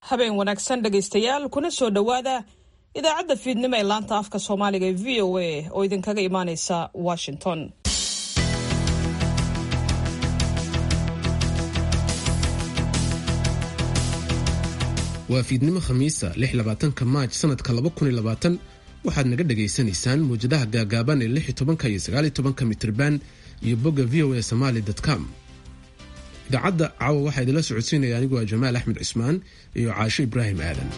habeen wanaagsan dhegaystayaal kuna soo dhowaada idaacadda fiidnimo ee laanta afka soomaaliga ee v o a oo idinkaga imaaneysa washington waa fiidnimo khamiisa ka maaj sanadka waxaad naga dhagaysanaysaan muwjadaha gaagaaban ee iyo mitrban iyo bogga v o a somaly com idaacadda caawa waxaa idinla socodsiinaya anigu waa jamaal axmed cismaan iyo caasho ibraahim aadan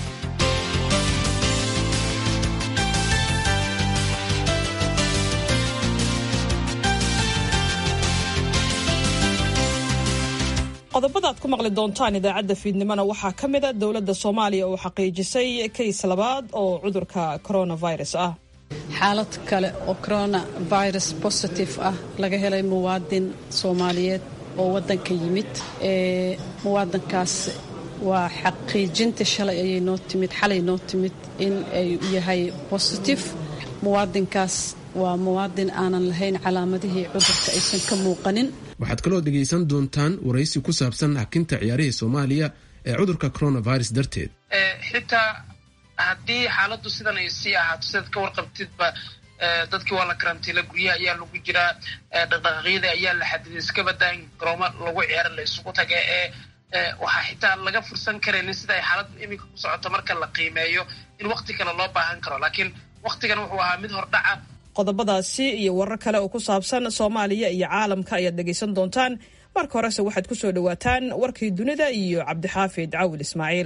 qodobada aad ku maqli doontaan idaacadda fiidnimona waxaa ka mida dowladda soomaaliya oo xaqiijisay kays labaad oo cudurka coronavirus ah xaalad kale oo coronavirus positive ah laga helay muwaadin soomaaliyeed oo waddanka yimid ee muwaadinkaas waa xaqiijinta shalay ayay noo timid xalay noo timid in ay yahay positive muwaadinkaas waa muwaadin aanan lahayn calaamadihii cudurka aysan ka muuqanin waxaad kaloo dhegaysan doontaan waraysi ku saabsan hakinta ciyaarihii soomaaliya ee cudurka coronavirus darteed xitaa haddii xaaladdu sidan ay sii ahaato sidaad ka warqabtidba dadkii waa la karantiila guryaha ayaa lagu jiraa dhaqdhaqaaqyada ayaa la xadiday iska badaa in garoomo lagu ciyaara la isugu taga ee waxaa xitaa laga fursan karaynin sida ay xaaladdu iminka ku socoto marka la qiimeeyo in wakti kale loo baahan karo laakiin waktigan wuxuu ahaa mid hordhaca qodobadaasi iyo warar kale oo ku saabsan soomaaliya iyo caalamka ayaad dhegaysan doontaan marka horese waxaad ku soo dhowaataan warkii dunida iyo cabdixaafid cawil ismaaciil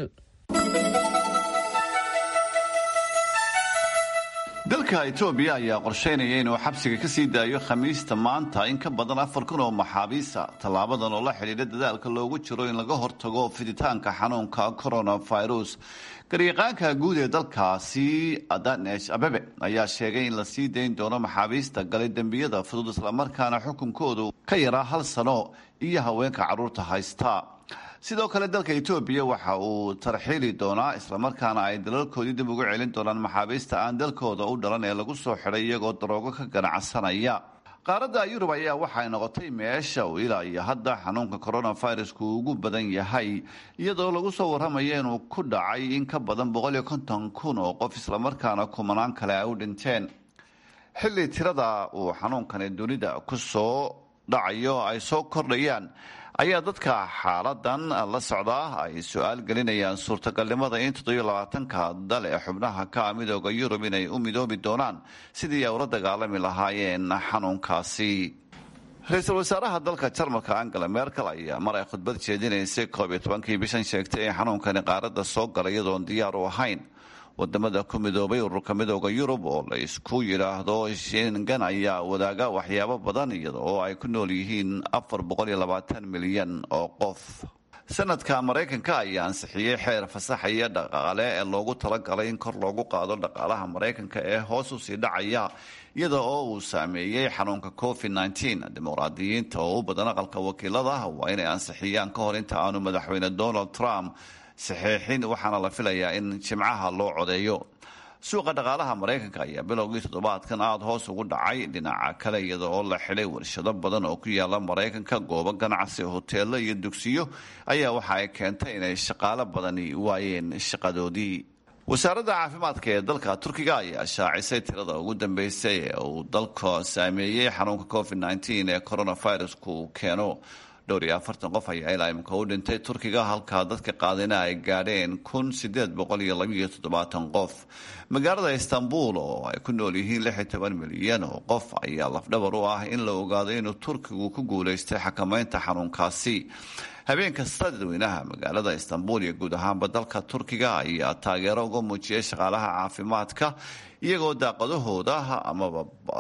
dalka etoobiya ayaa qorshaynaya inuu xabsiga ka sii daayo khamiista maanta in ka badan afar kun oo maxaabiisa tallaabadan oo la xidhiidha dadaalka loogu jiro in laga hortago fiditaanka xanuunka coronavirus garyaqaanka guud ee dalkaasi adanesh abebe ayaa sheegay in la sii dayn doono maxaabiista galay dembiyada fudud islamarkaana xukunkoodu ka yaraa hal sano iyo haweenka carruurta haysta sidoo kale dalka etoobiya waxa uu tarxiili doonaa islamarkaana ay dalalkoodii dib ugu celin doonaan maxaabiista aan dalkooda u dhalan ee lagu soo xidhay iyagoo daroogo ka ganacsanaya qaaradda yurub ayaa waxay noqotay meesha uu ilaa iyo hadda xanuunka coronavirusku ugu badan yahay iyadoo lagu soo warramaya inuu ku dhacay in ka badan boqol iyo konton kun oo qof islamarkaana kumanaan kale ay u dhinteen xilli tirada uu xanuunkani dunida ku soo dhacayo ay soo kordhayaan ayaa dadka xaaladan la socdaa ay su-aal gelinayaan suurtagalnimada in toddobiyo labaatanka dal ee xubnaha ka midooda yurub inay u midoobi doonaan sidii ay ula dagaalami lahaayeen xanuunkaasi ra-iisul wasaaraha dalka jarmalka angela merkel ayaa mar ay khudbad jeedinaysay koob iyo tobankii bishan sheegtay in xanuunkani qaaradda soo galay iyadoon diyaar u ahayn wadamada ku midoobay ururka midooda yurub oo la isku yidhaahdo shengan ayaa wadaaga waxyaabo badan iyada oo ay ku nool yihiin afar boqol iyo labaatan milyan oo qof sanadka maraykanka ayaa ansixiyey xeer fasaxaya dhaqaale ee loogu talagalay in kor loogu qaado dhaqaalaha maraykanka ee hoos usii dhacaya iyada oo uu saameeyey xanuunka covid nteen dimuqraadiyiinta oo u badan aqalka wakiilada waa inay ansixiyaan ka hor inta aanu madaxweyne donald trump saxeexin waxaana la filayaa in jimcaha loo codeeyo suuqa dhaqaalaha maraykanka ayaa bilowgii toddobaadkan aada hoos ugu dhacay dhinaca kale iyada oo la xidhay warshado badan oo ku yaala maraykanka goobo ganacsi hoteelo iyo dugsiyo ayaa waxa ay keentay inay shaqaalo badani waayeen shaqadoodii wasaaradda caafimaadka ee dalka turkiga ayaa shaacisay tirada ugu dambeysay ee uu dalka saameeyey xanuunka covid nteen ee coronavirusku keeno dhowr iyo afartan qof ayaa ilaa imika u dhintay turkiga halkaa dadka qaadina ay gaadheen kun sideed boqol iyo labiiyo toddobaatan qof magaalada istanbul oo ay ku nool yihiin lix iyo toban milyan oo qof ayaa lafdhabar u ah in la ogaado inuu turkigu ku guulaystay xakameynta xanuunkaasi habeen kasta dadweynaha magaalada istanbul iyo guud ahaanba dalka turkiga ayaa taageero uga muujiyay shaqaalaha caafimaadka iyagoo daaqadahooda amaba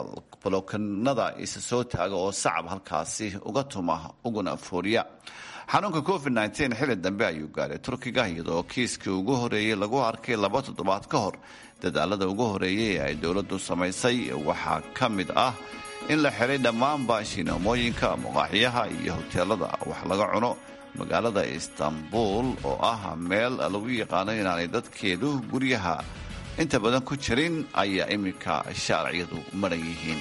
balokanada isa soo taaga oo sacab halkaasi uga tuma uguna fooriya xanuunka covid nteen xilli dambe ayuu gaaray turkiga iyadoo kiiskii ugu horeeyey lagu arkay laba toddobaad ka hor dadaalada ugu horeeyay ee ay dowladdu samaysay waxaa ka mid ah in la xiray dhammaanba shineemooyinka maqaaxyaha iyo hoteelada wax laga cuno magaalada istanbul oo ah meel lagu yaqaano inaanay dadkeedu guryaha inta badan ku jirin ayaa iminka shaarciyadu maran yihiin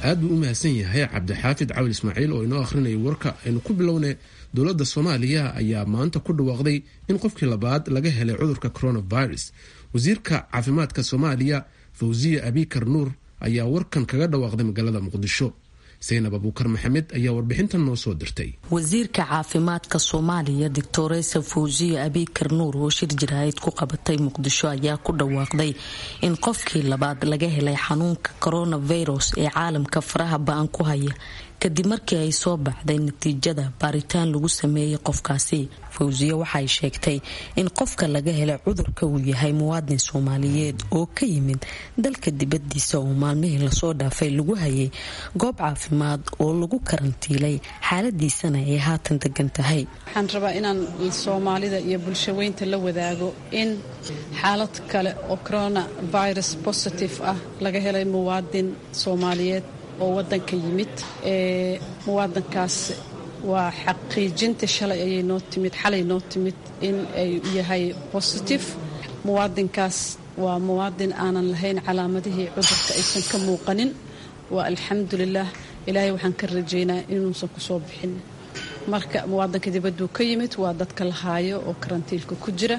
aad buu u mahadsan yahay cabdixaafid cawil ismaaciil oo inoo akhrinaya warka aynu ku bilowna dowladda soomaaliya ayaa maanta ku dhawaaqday in qofkii labaad laga helay cudurka coronavirus wasiirka caafimaadka soomaaliya fawsiya abikar nuur ayaa warkan kaga dhawaaqday magaalada muqdisho saynab abuukar maxamed ayaa warbixintan noo soo dirtay wasiirka caafimaadka soomaaliya doctoresa fawsiya abikar nuur oo shir jiraahid ku qabatay muqdisho ayaa ku dhawaaqday in qofkii labaad laga helay xanuunka coronavirus ee caalamka faraha ba-an ku haya kadib markii ay soo baxday natiijada baaritaan lagu sameeyey qofkaasi fawsiye waxay sheegtay in qofka laga helay cudurka uu yahay muwaadin soomaaliyeed oo ka yimid dalka dibadiisa oo maalmihii lasoo dhaafay lagu hayay goob caafimaad oo lagu karantiilay xaaladiisana ay haatan degan tahay waxaan rabaa inaan soomaalida iyo bulshaweynta la wadaago in xaalad kale oo corona virus positive ah laga helay muwaadin soomaaliyeed oo wadanka yimid ee muwaadankaas waa xaqiijinta shalay ayay noo timid xalay noo timid in ay yahay positive muwaadinkaas waa muwaadin aanan lahayn calaamadihii cudurka aysan ka muuqanin waa alxamdulilah ilaahay waxaan ka rajaynaa inuusan kusoo bixin marka muwaadanka dibadduu ka yimid waa dadka la haayo oo karantiilka ku jira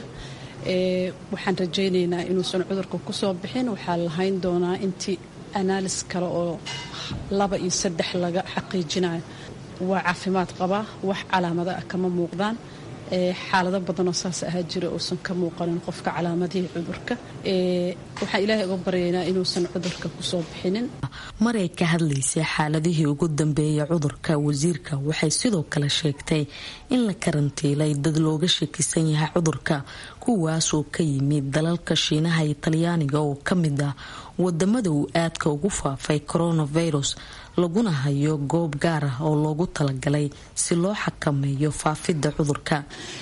waxaan rajaynaynaa inuusan cudurka kusoo bixin waxaa lahayn doonaa intii analis kale oo laba iyo saddex laga xaqiijinayo waa caafimaad qabaa wax calaamada ah kama muuqdaan xaalado badanoo saas ahaa jira uusan ka muuqanin qofka calaamadihii cudurka waxaan ilaahay uga baryaynaa inuusan cudurka kusoo bixinin maray ka hadlaysay xaaladihii ugu dambeeyay cudurka wasiirka waxay sidoo kale sheegtay in la karantiilay dad looga shakisan yahay cudurka kuwaasoo ka yimid dalalka shiinaha iyo talyaaniga oo ka mid ah wadamada uu aadka ugu faafay coronavirus laguna hayo goob gaar ah oo loogu talagalay si loo xakameeyo faafidda cudurka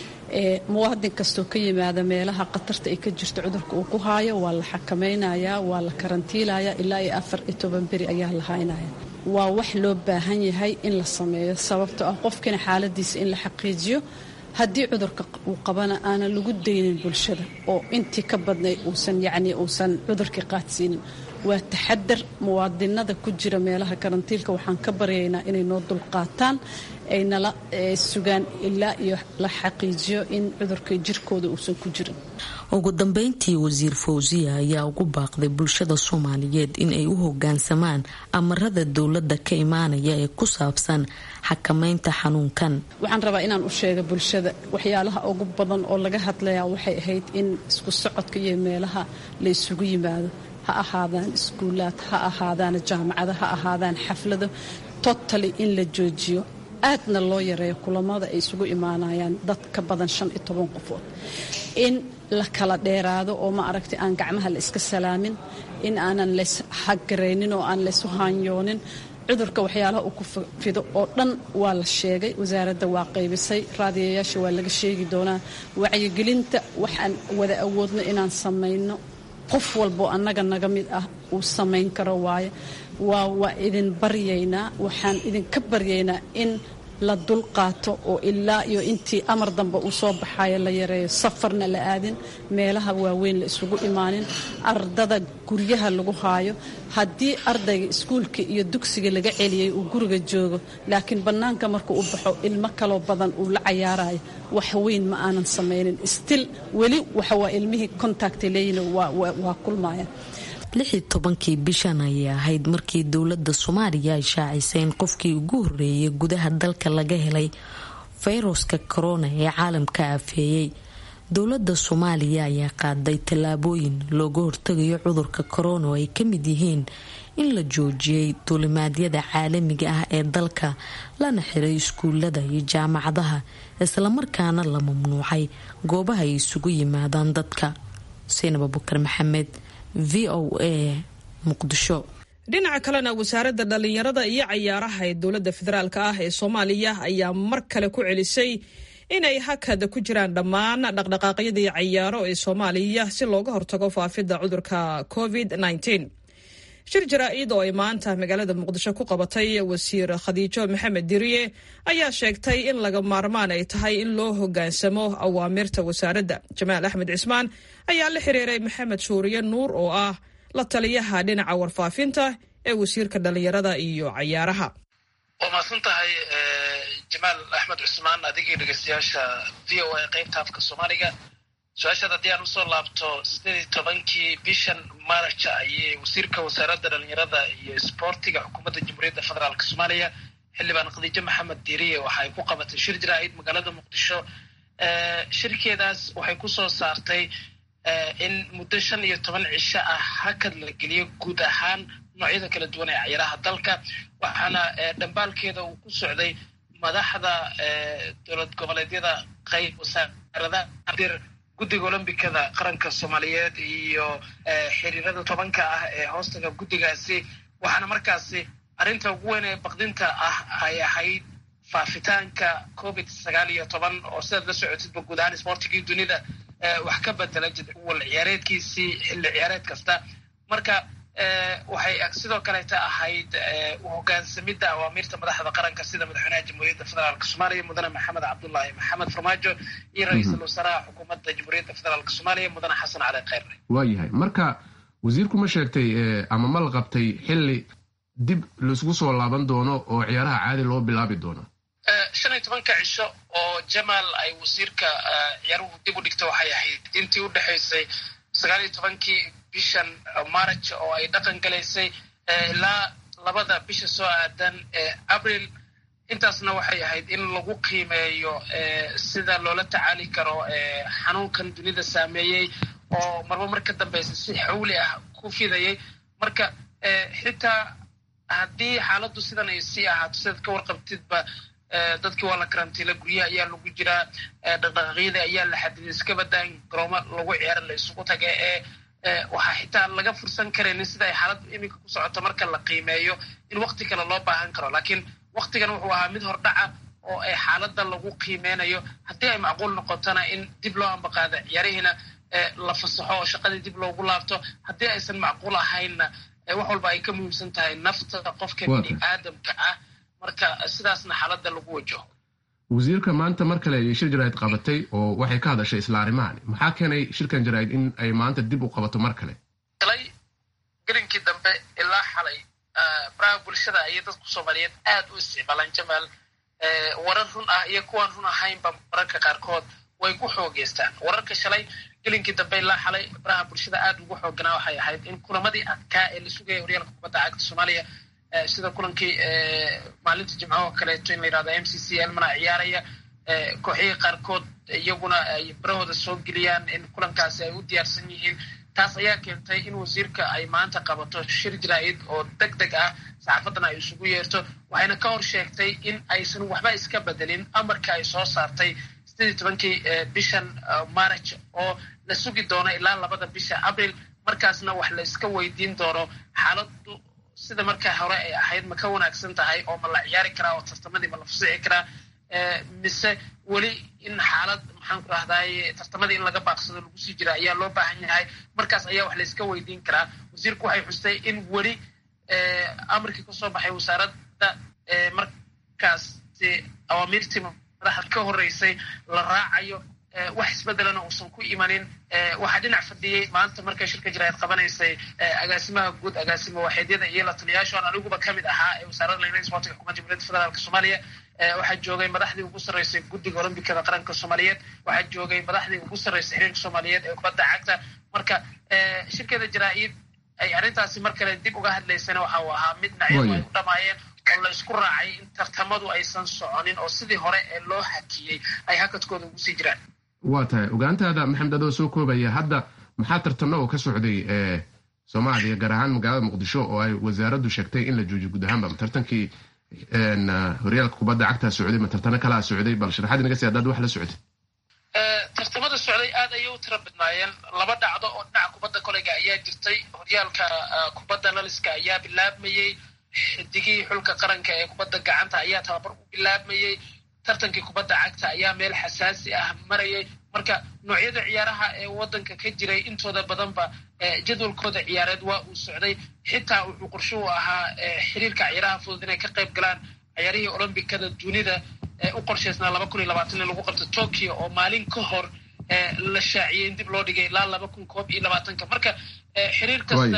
muwaadin kastoo ka yimaada meelaha khatarta ay ka jirto cudurka uu ku haayo waa la xakamaynayaa waa la karantiilayaa ilaa iyo afar iyo toban beri ayaa la haynaya waa wax loo baahan yahay in la sameeyo sababtoo ah qofkina xaaladiisa in la xaqiijiyo haddii cudurka uu qabana aanan lagu daynin bulshada oo intii ka badnay uusan yacnii uusan cudurkii qaadsiinin waa taxadar muwaadinada ku jira meelaha karantiilka waxaan ka baryaynaa inay noo dulqaataan ay nala sugaan ilaa iyo la xaqiijiyo in cudurka jirkooda uusan ku jirin ugu dambeyntii wasiir fawsiya ayaa ugu baaqday bulshada soomaaliyeed in ay u hogaansamaan amarada dowladda ka imaanaya ee ku saabsan xakameynta xanuunkan waxaan rabaa inaan u sheega bulshada waxyaalaha ugu badan oo laga hadlayaa waxay ahayd in isku socodka iyo meelaha la isugu yimaado ha ahaadaan iskuulaad ha ahaadaan jaamacada ha ahaadaan xaflado totally in la joojiyo aadna loo yareeyo kulamada ay isugu imaanayaan dad ka badan shan iyo toban qofood in la kala dheeraado oo ma aragtay aan gacmaha la iska salaamin in aanan lays hagaraynin oo aan laysu haanyoonin cudurka waxyaalaha uu ku fido oo dhan waa la sheegay wasaaradda waa qaybisay raadiyayaasha waa laga sheegi doonaa wacyigelinta waxaan wada awoodno inaan samayno qof walboo annaga naga mid ah uu samayn karo waaye waa waa idin baryaynaa waxaan idinka baryaynaa in la dulqaato oo ilaa iyo intii amar dambe uu soo baxayo la yareeyo safarna la aadin meelaha waaweyn la isugu imaanin ardada guryaha lagu haayo haddii ardayga iskuulka iyo dugsiga laga celiyay uu guriga joogo laakiin bannaanka markuu u baxo ilmo kaloo badan uu la cayaarayo wax weyn ma aanan samaynin stil weli waxawaa ilmihii contacta leeyihin waa kulmaya lixii tobankii bishan ayay ahayd markii dowladda soomaaliya ay shaacisay in qofkii ugu horreeyay gudaha dalka laga helay fayruska korona ee caalamka aafeeyey dowladda soomaaliya ayaa qaaday tallaabooyin looga hortagayo cudurka korona oo ay ka mid yihiin in la joojiyey duulimaadyada caalamiga ah ee dalka lana xiray iskuulada iyo jaamacadaha islamarkaana la mamnuucay goobaha ay isugu yimaadaan dadka xuseen abubakar maxamed v o a muqdisho dhinaca kalena wasaaradda dhallinyarada iyo cayaaraha ee dowladda federaalk ah ee soomaaliya ayaa mar kale ku celisay inay hakada ku jiraan dhammaan dhaqdhaqaaqyadii cayaaro ee soomaaliya si looga hortago faafidda cudurka covid shir jaraa-id oo ay maanta magaalada muqdisho ku qabatay wasiir khadiijo maxamed diriye ayaa sheegtay in laga maarmaan ay tahay in loo hogaansamo awaamirta wasaaradda jamaal axmed cismaan ayaa la xiriiray maxamed shuuriye nuur oo ah la taliyaha dhinaca warfaafinta ee wasiirka dhallinyarada iyo cayaaraha waa mahadsan tahay jamaal axmed cusmaan adigii dhegeystayaasha v o a qaybta afka soomaaliga su-aashaad haddii aan usoo laabto sideed iyo tobankii bishan maarja ayay wasiirka wasaaradda dhalinyarada iyo isboortiga xukuumadda jamhuuriyadda federaalk soomaaliya xildhibaan khadiijo maxamed diiriye waxa ay ku qabatay shir jaraa'id magaalada muqdisho shirkeedaas waxay kusoo saartay in muddo shan iyo toban cisho ah hakad la geliyo guud ahaan noocyada kala duwan ee cayaaraha dalka waxaana dhambaalkeeda uu ku socday madaxda dowlad goboleedyada qayb wasaaradaha dir guddiga olombikada qaranka soomaaliyeed iyo xiriirada tobanka ah ee hoostaga guddigaasi waxaana markaasi arrinta ugu weyn ee baqdinta ah ay ahayd faafitaanka covid sagaal iyo toban oo sidaad la socotidba guud ahaan isboortigii dunida wax ka bedela jadwal ciyaareedkiisii xilli ciyaareed kasta marka waxay sidoo kaleeta ahayd uhogaansamidda awaamiirta madaxda qaranka sida madaxweynaha jamhuuriyadda federaalk soomaaliya mudane maxamed cabdullaahi maxamed farmaajo iyo ra-iisul wasaaraha xukuumadda jamhuuriyadda federaalk soomaaliya mudane xasan cali kheyre waayahay marka wasiirku ma sheegtay ama ma la qabtay xilli dib laisgu soo laaban doono oo ciyaaraha caadi loo bilaabi doono shan iyo tobanka cisho oo jamaal ay wasiirka ciyaaruhu dib u dhigta waxay ahayd intii u dhexaysay sagaal iyo tobankii bishan march oo ay dhaqan galaysay ilaa labada bisha soo aadan ee abril intaasna waxay ahayd in lagu qiimeeyo sida loola tacaali karo xanuunkan dunida saameeyey oo marba mar ka dambeysa si xawli ah ku fidayay marka xitaa haddii xaaladdu sidan ay sii ahaato sidaad ka warqabtidba dadkii waa la karantiila guryaha ayaa lagu jiraa dhaqdhaqaaqyada ayaa la xadiday iska badaan garoomo lagu ciyaara la isugu taga ee waxaa xitaa laga fursan karaynin sida ay xaaladdu iminka ku socoto marka la qiimeeyo in wakti kale loo baahan karo laakiin waktigan wuxuu ahaa mid hordhaca oo ay xaaladda lagu qiimeynayo haddii ay macquul noqotona in dib loo ambaqaado ciyaarihiina la fasaxo oo shaqadii dib loogu laabto haddii aysan macquul ahaynna wax walba ay ka muhiimsan tahay nafta qofka bini aadamka ah marka sidaasna xaaladda lagu wajaho wasiirka maanta mar kale ayay shir jaraa'id qabatay oo waxay ka hadashay isla arrimahan maxaa keenay shirkan jaraa'id in ay maanta dib u qabato mar kale shalay gelinkii dambe ilaa xalay baraha bulshada ayay dadku soomaaliyeed aad u isticmaalaan jamaal warar run ah iyo kuwaan run ahaynba mararka qaarkood way ku xoogeystaan wararka shalay gelinkii dambe ilaa xalay baraha bulshada aad ugu xooganaa waxay ahayd in kulamadii adkaa ee la sugaya horyaalka kubadda cagta soomaaliya sida kulankii maalinta jimcaho kaleeto in la yirahdo m c c elmana ciyaaraya kooxihii qaarkood iyaguna ay barahooda soo geliyaan in kulankaasi ay u diyaarsan yihiin taas ayaa keentay in wasiirka ay maanta qabato shir jaraa'id oo deg deg ah saxaafaddana ay isugu yeerto waxayna ka hor sheegtay in aysan waxba iska bedelin amarka ay soo saartay sideed iyo tobankii bishan march oo la sugi doono ilaa labada bisha abril markaasna wax la iska weydiin doono xaaladu sida markaa hore ay ahayd ma ka wanaagsan tahay oo ma la ciyaari karaa oo tartamadii ma la fusici karaa mise weli in xaalad maxaan ku rahdaay tartamadii in laga baaqsado lagu sii jira ayaa loo baahan yahay markaas ayaa wax la iska weydiin karaa wasiirku waxay xustay in weli amarkii kasoo baxay wasaaradda markaasi awaamiirtii madaxda ka horeysay la raacayo wax isbedelana uusan ku imanin waxaa dhinac fadhiyey maanta markay shirka jaraa'id qabanaysay agaasimaha guud agaasimo waaxeedyada iyo la taliyaashoon aniguba ka mid ahaa ee wasaaradda laynada isboortiga xukuumadda jamhuuriyadda federaalk soomaaliya waxaa joogay madaxdii ugu sarreysay guddiga olombikada qaranka soomaaliyeed waxaa joogay madaxdii ugu sarreysay xiriirka soomaaliyeed ee kubadda cagta marka shirkeeda jaraa'id ay arrintaasi mar kale dib uga hadlaysana waxa uu ahaa mid dhinacyadu ay u dhamaayeen oo la isku raacay in tartamadu aysan soconin oo sidii hore ee loo hakiyey ay hakadkooda ugu sii jiraan waa tahay ogaantaada maxamed adoo soo koobaya hadda maxaa tartano oo ka socday soomaaliya gaar ahaan magaalada muqdisho oo ay wasaaraddu sheegtay in la joojiyo guud ahaanba tartankii horyaalka kubadda cagtaa socday ma tartano kalaa socday bal sharaxaad inaga si haddaad wax la socotay tartamada socday aad ayay u tira badnaayeen laba dhacdo oo dhinaca kubadda koleyga ayaa jirtay horyaalka kubadda laliska ayaa bilaabmayey xidigihii xulka qaranka ee kubadda gacanta ayaa tababar u bilaabmayey tartankii kubadda cagta ayaa meel xasaasi ah marayay marka noocyada ciyaaraha ee waddanka ka jiray intooda badanba jadwalkooda ciyaareed waa uu socday xitaa wuxuu qorshuhu ahaa xiriirka ciyaaraha fudud inay ka qayb galaan ciyaarihii olombikada dunida ee u qorshaysnaa laba kun iyo labaatan in lagu qabto tokyo oo maalin ka hor la shaaciyey in dib loo dhigay ilaa laba kun koob iyo labaatanka marka xiriir kasta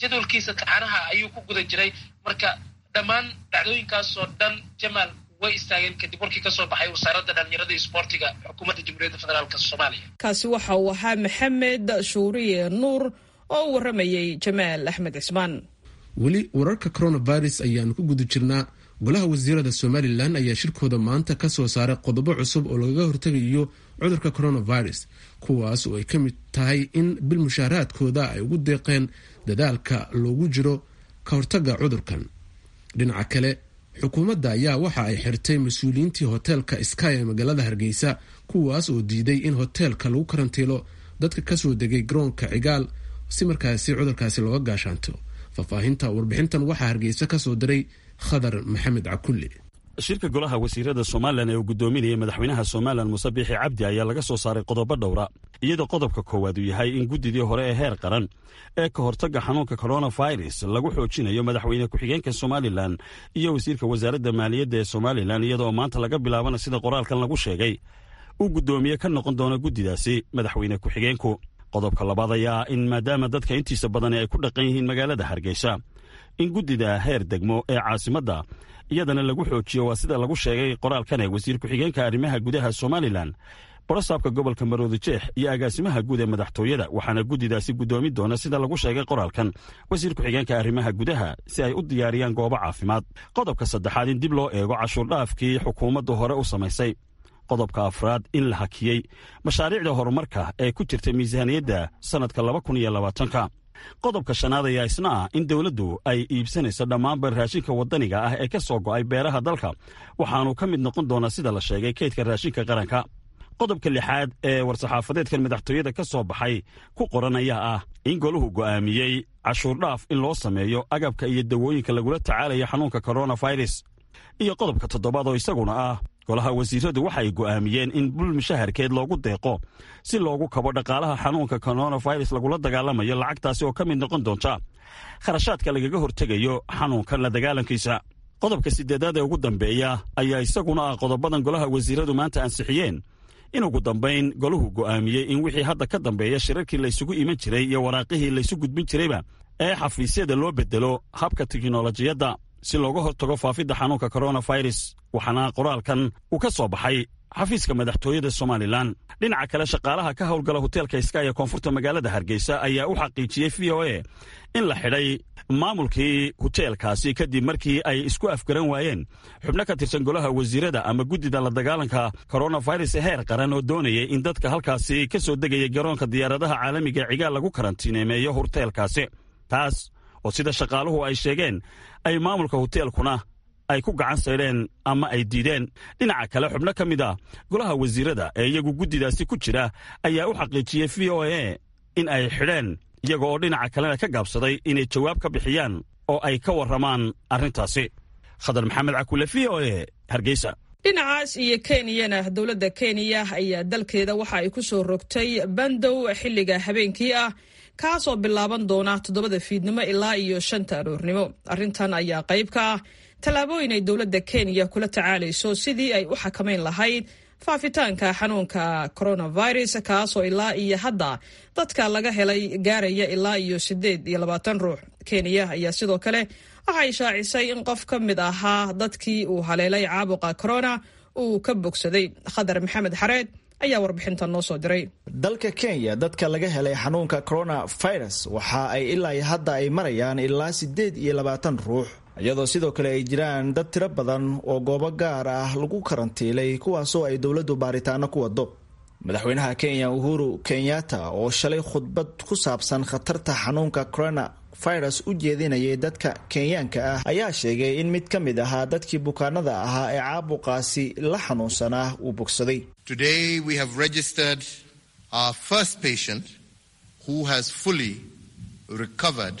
jadwalkiisa taxanaha ayuu ku guda jiray marka dhammaan dhacdooyinkaasoo dhan jamaal way istaageen kadib warkii kasoo baxay wasaaradda dhalinyarada iyo isboortiga xukuumadda jamhuuriyadda federaalk soomaaliya kaasi waxa uu ahaa maxamed shuuriye nuur oo u warramayey jamaal axmed cismaan weli wararka coronavirus ayaanu ku guda jirnaa golaha wasiirada somalilan ayaa shirkooda maanta ka soo saaray qodobo cusub oo lagaga hortegayo cudurka coronavirus kuwaas oo ay ka mid tahay in bil mushaaraadkooda ay ugu deeqeen dadaalka loogu jiro ka hortaga cudurkan dhinaca kale xukuumadda ayaa waxa ay xirtay mas-uuliyiintii hoteelka sky ee magaalada hargeysa kuwaas oo diiday in hoteelka lagu karantiilo dadka kasoo degay garoonka cigaal si markaasi cudurkaasi looga gaashaanto faahfaahinta warbixintan waxaa hargeysa kasoo diray khadar maxamed cakulli shirka golaha wasiirada somalilan ee uu guddoominayay madaxweynaha somalilan muuse biixi cabdi ayaa laga soo saaray qodobo dhowra iyadoo qodobka koowaad uu yahay in guddidii hore ee heer qaran ee ka hortagga xanuunka coronavirus lagu xoojinayo madaxweyne ku-xigeenka somalilan iyo wasiirka wasaaradda maaliyadda ee somalilan iyadoo maanta laga bilaabana sida qoraalkan lagu sheegay uu guddoomiye ka noqon doono guddidaasi madaxweyne ku-xigeenku qodobka labaad ayaa in maadaama dadka intiisa badani ay ku dhaqan yihiin magaalada hargeysa in guddida heer degmo ee caasimadda iyadana lagu xoojiyo waa sida lagu sheegay qoraalkan ee wasiir ku-xigeenka arrimaha gudaha somalilan borosaabka gobolka maroodi jeex iyo agaasimaha guud ee madaxtooyada waxaana guddidaasi guddoomi doona sida lagu sheegay qoraalkan wasiir ku-xigeenka arrimaha gudaha si ay u diyaariyaan goobo caafimaad qodobka saddexaad in dib loo eego cashuurdhaafkii xukuumaddu hore u samaysay qodobka afraad in la hakiyey mashaariicda horumarka ee ku jirta miisaaniyadda sannadka laba kun iyo labaatanka qodobka shanaad ayaa isna ah in dowladdu ay iibsanayso dhammaanba raashinka waddaniga ah ee ka soo go'ay beeraha dalka waxaanu ka mid noqon doonaa sida la sheegay kaydka raashinka qaranka qodobka lixaad ee war-saxaafadeedkan madaxtooyada ka soo baxay ku qoran ayaa ah in goluhu go'aamiyey cashuurdhaaf in loo sameeyo agabka iyo dawooyinka lagula tacaalaya xanuunka coronavirus iyo qodobka toddobaad oo isaguna ah golaha wasiiradu waxay go'aamiyeen in bul mushaharkeed loogu deeqo si loogu kabo dhaqaalaha xanuunka coronavirus lagula dagaalamayo lacagtaasi oo ka mid noqon doonta kharashaadka lagaga hortegayo xanuunkan la dagaalankiisa qodobka siddeedaad ee ugu dambeeya ayaa isaguna ah qodobadan golaha wasiiradu maanta ansixiyeen in ugu dambayn golahu go'aamiyey in wixii hadda ka dambeeya shirarkii laysugu iman jiray iyo waraaqihii laysu gudbin jirayba ee xafiisyada loo bedelo habka teknolojiyadda si looga hortago faafidda xanuunka coronavirus waxaana qoraalkan uu ka soo baxay xafiiska madaxtooyada somalilan dhinaca kale shaqaalaha ka howlgala hoteelka sky ee koonfurta magaalada hargeysa ayaa u xaqiijiyey v o a in la xidhay maamulkii hoteelkaasi kadib markii ay isku afgaran waayeen xubno ka tirsan golaha wasiirada ama guddida la dagaalanka coronavirus ee heer qaran oo doonayay in dadka halkaasi ka soo degaya garoonka diyaaradaha caalamiga cigaal lagu karantiineemeeyo hoteelkaasi taas oo sida shaqaaluhu ay sheegeen ay maamulka hoteelkuna ay ku gacan saydheen ama ay diideen dhinaca kale xubno ka mid a golaha wasiirada ee iyagu guddidaasi ku jira ayaa u xaqiijiyey v o a in ay xidheen iyaga oo dhinaca kalena ka gaabsaday inay jawaab ka bixiyaan oo ay ka warramaan arrintaasi khadar maxamed cakule v o a hargeysa dhinacaas iyo kenyana dowladda kenya ayaa dalkeeda waxa ay ku soo rogtay bandow xilliga habeenkii ah kaasoo bilaaban doona toddobada fiidnimo ilaa iyo shanta aroornimo arrintan ayaa qayb ka ah tallaabooyin ay dowladda kenya kula tacaalayso sidii ay u xakamayn lahayd faafitaanka xanuunka coronavirus kaasoo ilaa iyo hadda dadka laga helay gaaraya ilaa iyo siddeed iyo labaatan ruux kenya ayaa sidoo kale waxay shaacisay in qof ka mid ahaa dadkii uu haleelay caabuqa corona uu ka bogsaday khadar maxamed xareed ayaa warbixintan noo soo diray dalka kenya dadka laga helay xanuunka coronavirus waxa ay ilaa hadda ay marayaan ilaa siddeed iyo labaatan ruux iyadoo sidoo kale ay jiraan dad tiro badan oo goobo gaar ah lagu karantiilay kuwaasoo ay dowladdu baaritaano ku wado madaxweynaha kenya uhuru kenyatta oo shalay khudbad ku saabsan khatarta xanuunka corona virus u jeedinayay dadka kenyaanka ah ayaa sheegay in mid ka mid ahaa dadkii bukaanada ahaa ee caabuqaasi la xanuunsanaa uu bogsaday Today we have registered our first patient who has fully recovered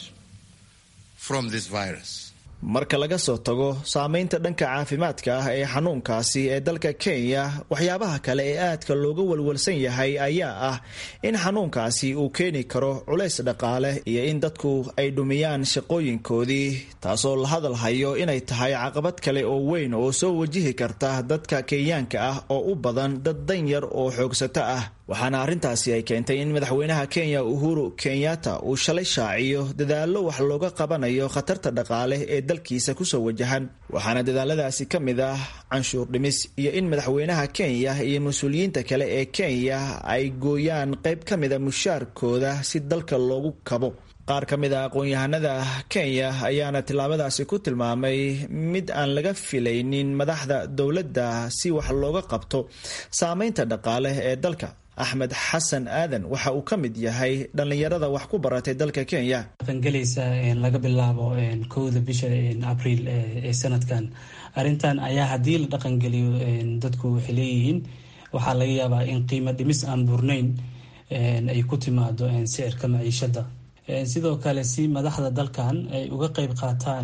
from this virus. marka laga soo tago saameynta dhanka caafimaadka ah ee xanuunkaasi ee dalka kenya waxyaabaha kale ee aadka looga walwalsan yahay ayaa ah in xanuunkaasi uu keeni karo culays dhaqaale iyo in dadku ay dhumiyaan shaqooyinkoodii taasoo la hadal hayo inay tahay caqabad kale oo weyn oo soo wajihi karta dadka kenyaanka ah oo u badan dad danyar oo xoogsato ah waxaana arrintaasi ay keentay in madaxweynaha kenya uhuru kenyatta uu shalay shaaciyo dadaallo wax looga qabanayo khatarta dhaqaale ee dalkiisa kusoo wajahan waxaana dadaaladaasi ka mid ah canshuur dhimis iyo in madaxweynaha kenya iyo mas-uuliyiinta kale ee kenya ay gooyaan qayb ka mida mushaarkooda si dalka loogu kabo qaar ka mid a aqoon-yahanada kenya ayaana tillaabadaasi ku tilmaamay mid aan laga filaynin madaxda dowladda si wax looga qabto saameynta dhaqaale ee dalka axmed xasan aadan waxa uu ka mid yahay dhallinyarada wax ku baratay dalka kenya dhaqangelaysa laga bilaabo kowda bisha abriil ee sanadkan arrintan ayaa haddii la dhaqangeliyo dadku waxay leeyihiin waxaa laga yaabaa in qiimo dhimis aan burnayn ay ku timaado sicirka maciishada sidoo kale si madaxda dalkan ay uga qeyb qaataan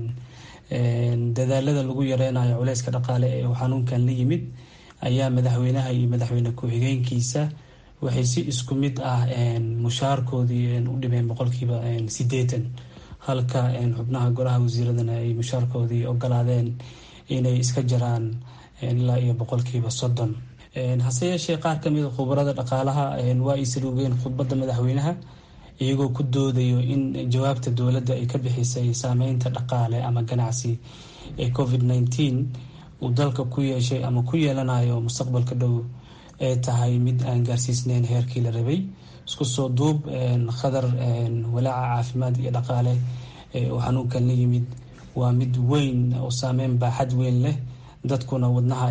dadaalada lagu yareynayo culeyska dhaqaale ee uu xanuunkan la yimid ayaa madaxweynaha iyo madaxweyne ku-xigeenkiisa waxay si isku mid ah mushaarkoodii u dhimeen boqolkiiba sideetan halka xubnaha golaha wasiiradana ay mushaarkoodii ogolaadeen inay iska jaraan ilaa iyo boqolkiiba soddon hase yeeshee qaar kamida khubarada dhaqaalaha waa ay saluugeen khudbadda madaxweynaha iyagoo ku doodayo in jawaabta dowladda ay ka bixisay saameynta dhaqaale ama ganacsi ee covid nneteen uu dalka ku yeeshay ama ku yeelanayo mustaqbalka dhow ee tahay mid aan gaarsiisneyn heerkii la rabay isku soo duub khadar walaaca caafimaad iyo dhaqaale uu xanuunkan la yimid waa mid weyn oo saameyn baaxad weyn leh dadkuna wadnaha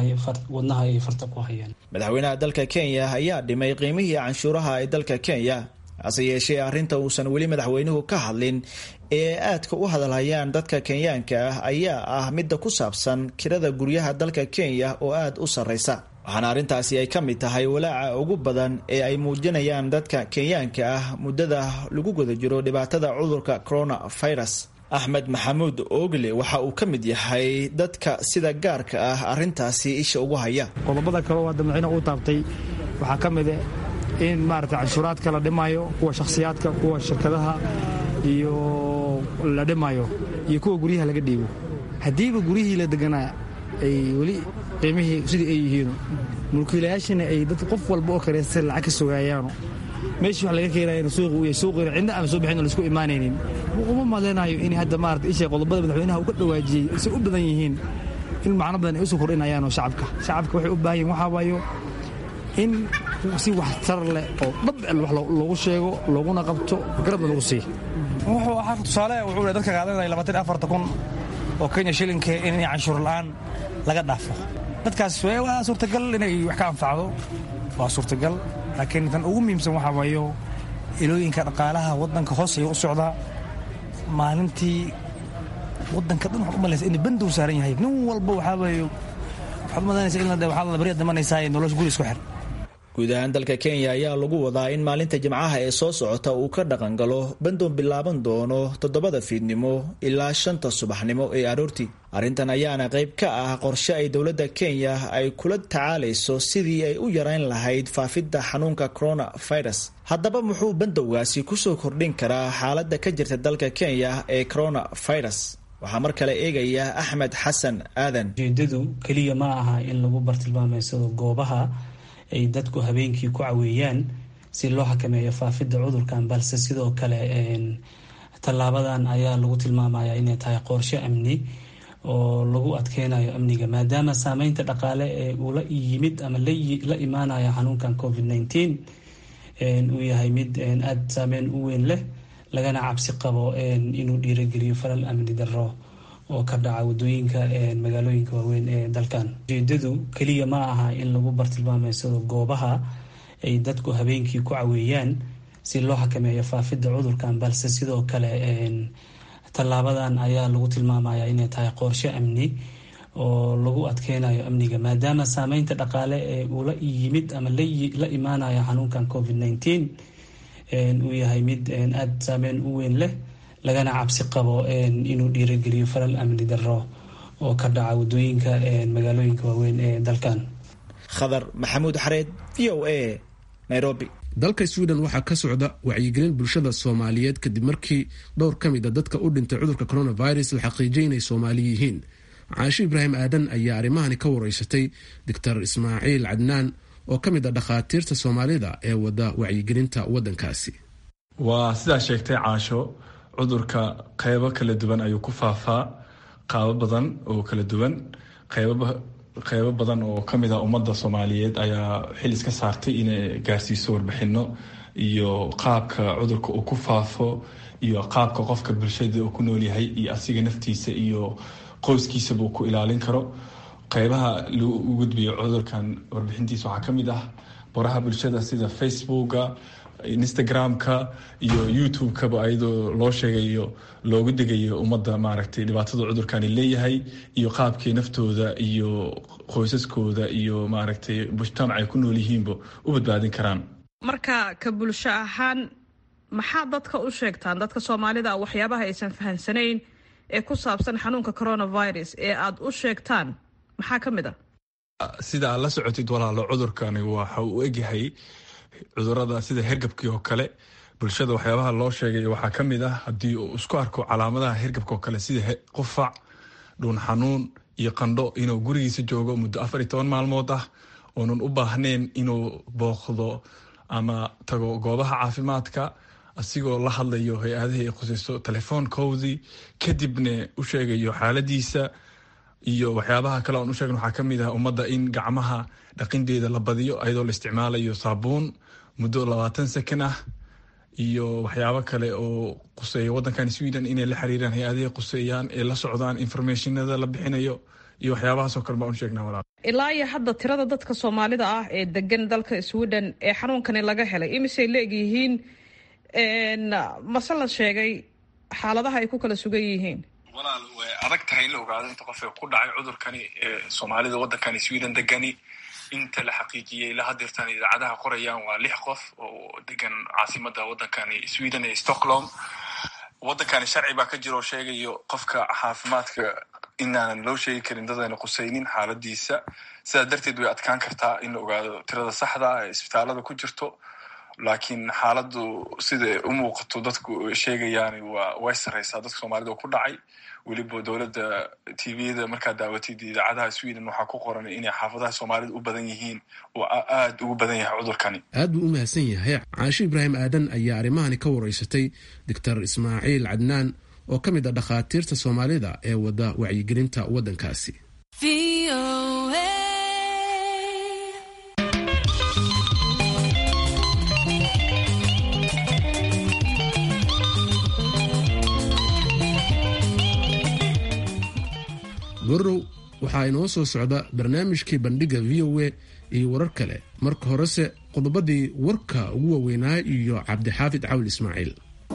ay farta ku hayaan madaxweynaha dalka kenya ayaa dhimay qiimihii canshuuraha ee dalka kenya hase yeeshee arrinta uusan weli madaxweynuhu ka hadlin ee aadka u hadalhayaan dadka kenyaanka ah ayaa ah midda ku saabsan kirada guryaha dalka kenya oo aada u sarreysa waxaana arrintaasi ay ka mid tahay walaaca ugu badan ee ay muujinayaan dadka kenyaanka ah muddada lagu guda jiro dhibaatada cudurka coronavirus axmed maxamuud oogle waxa uu ka mid yahay dadka sida gaarka ah arrintaasi isha ugu haya qodobada kaleo hadda madaxweynaha uu taabtay waxaa ka mid in maarata canshuuraadka la dhimayo kuwa shakhsiyaadka kuwa shirkadaha iyo la dhimayo iyo kuwa guryaha laga dhiibo haddiiba guryihii la deganaa ay weli qiimihii sidii ay yihiin mulkiilayaashina ay dad qof walba oo kareesta lacag ka sugaayaano meeshii wax laga keenayan suuqi u yahay suuqina cidna aan soo bixin oo laisku imaanaynin uma malaynayo in hadda maarata ishay qodobada madaxweynaha uu ka dhawaajiyey say u badan yihiin in macno badan ay usoo kordhinayaanoo shacabka shacabka waxay u baahan yihin waxaa waayo in si waxtar leh oo dhab wax loogu sheego looguna qabto garabna lagu siiy wuxuu ahaa tusaale wuxuu dadka qaadanaya labaatan afarta kun oo kenya shilinka in canshuur la'aan laga dhaafo dadkaas waa suurtagal inay wax ka anfacdo waa suurtagal laakiin tan ugu muhiimsan waxaa waayo ilooyinka dhaqaalaha waddanka hoos ayuu u socdaa maalintii waddanka dhan waxaad u malaysa in bandow saaran yahay nin walba waxaa waayo waxaad u malaynaysa in waxaad la barya dhimanaysaa nolosha guri isku xir guud ahaan dalka kenya ayaa lagu wadaa in maalinta jimcaha ee soo socota uu ka dhaqangalo bandoon bilaaban doono toddobada fiidnimo ilaa shanta subaxnimo ee aroortii arrintan ayaana qayb ka ah qorshe ay dowladda kenya ay kula tacaalayso sidii ay u yarayn lahayd faafidda xanuunka coronavirus haddaba muxuu bandowgaasi kusoo kordhin karaa xaaladda ka jirta dalka kenya ee coronavirus waxaa mar kale eegaya axmed xasan aadan ujeedadu keliya ma aha in lagu bartilmaameysado goobaha ay dadku habeenkii ku caweeyaan si loo xakameeyo faafidda cudurkan balse sidoo kale tallaabadan ayaa lagu tilmaamaya inay tahay qorshe amni oo lagu adkeynayo amniga maadaama saameynta dhaqaale ee uu la yimid ama la imaanaya xanuunkan covid nneteen uu yahay mid aada saameyn u weyn leh lagana cabsi qabo inuu dhiirageliyo falal amni darro oo ka dhaca wadooyinka magaalooyinka waaweyn ee dalkan ujeedadu keliya ma aha in lagu bartilmaameysado goobaha ay dadku habeenkii ku caweeyaan si loo xakameeyo faafidda cudurkan balse sidoo kale tallaabadan ayaa lagu tilmaamaya inay tahay qorshe amni oo lagu adkeynayo amniga maadaama saameynta dhaqaale ee uu la yimid ama la imaanaya xanuunkan covid nneteen uu yahay mid aada saameyn u weyn leh lagana cabsi qabo inuu dhiirageliyo falal amni darro oo ka dhaca wadooyinka magaalooyinka waaweyn ee dalkan khadar maxamuud xareed v o a nairobi dalka sweden waxaa ka socda wacyigelin bulshada soomaaliyeed kadib markii dhowr ka mid a dadka u dhintay cudurka coronavirus la xaqiijiyay inay soomaali yihiin caasho ibraahim aadan ayaa arrimahani ka wareysatay doctor ismaaciil cadnaan oo ka mid ah dhakhaatiirta soomaalida ee wada wacyigelinta waddankaasi waa sidaa sheegtay caasho cudurka qeybo kala duwan ayuu ku faafaa qaabo badan oo kala duwan qeybo badan oo kamid ah ummadda soomaaliyeed ayaa xil iska saartay inay gaarsiiso warbixino iyo qaabka cudurka uu ku faafo iyo qaabka qofka bulshada uu ku noolyahay iyo asiga naftiisa iyo qoyskiisaba uu ku ilaalin karo qeybaha lagu gudbiyo cudurkan warbixintiisa waxaa kamid ah baraha bulshada sida facebooka instagram-ka iyo youtube-kaba ayadoo loo sheegayo loogu degayo ummadda maaragtay dhibaatada cudurkani leeyahay iyo qaabkii naftooda iyo qoysaskooda iyo maaragtay mujtamac ay ku nool yihiinba u badbaadin karaan marka ka bulsho ahaan maxaa dadka u sheegtaan dadka soomaalida waxyaabaha aysan fahamsanayn ee ku saabsan xanuunka coronavirus ee aada u sheegtaan maxaa ka mid a sida aad la socotid walaalo cudurkani waxa uu egyahay cudurada sida hergabkii oo kale bulshada waxyaabaha loo sheegay waxaa ka mid ah haddii uu isku arko calaamadaha hergabka oo kale sida qufac dhuun xanuun iyo qandho inuu gurigiisa joogo muddo afar iyo toban maalmood ah oonan u baahnayn inuu booqdo ama tago goobaha caafimaadka asigoo la hadlayo hay-adihii ay khusayso telefoonkoodii kadibna u sheegayo xaaladiisa iyo waxyaabaha kale oon u sheegn waxaa ka mid ah ummadda in gacmaha dhaqindeeda la badiyo ayadoo la isticmaalayo saabuun muddo labaatan second ah iyo waxyaabo kale oo quseeya waddankan sweden inay la xiriiraan hay-adihii quseeyaan ee la socdaan informationada la bixinayo iyo waxyaabahaasoo kale baan u sheegnaa walaal ilaa iyo hadda tirada dadka soomaalida ah ee degan dalka sweden ee xanuunkani laga helay imisay la egyihiin mase la sheegay xaaladaha ay ku kala sugan yihiin walaal way adag tahay in la ogaado inta qof ee ku dhacay cudurkani ee soomaalida waddankani sweden degani inta la xaqiijiyey la hadirtan idaacadaha qorayaan waa lix qof oo degan caasimada waddankani sweden ee stockholm waddankani sharci baa ka jira oo sheegayo qofka caafimaadka inaanan loo sheegi karin dadayna qusaynin xaaladiisa sidaa darteed way adkaan kartaa in la ogaado tirada saxda ee isbitaalada ku jirto laakiin xaaladu sida u muuqato dadku sheegayaan waa way sareysaa dadka soomaalida oo ku dhacay weliba dowladda tvda markaad daawatid idaacadaha sweden waxaa ku qoran inay xaafadaha soomaalida u badan yihiin oo aada ugu badan yahay cudurkani aad buu u mahadsan yahay caasho ibraahim aadan ayaa arrimahani ka wareysatay doctor ismaaciil cadnaan oo ka mid ah dhakhaatiirta soomaalida ee wada wacyigelinta waddankaasi gorow waxaa inoo soo socda barnaamijkii bandhiga v o a iyo warar kale marka horese qodobadii warka ugu waaweynaa iyo cabdixaafid cawl ismaaciil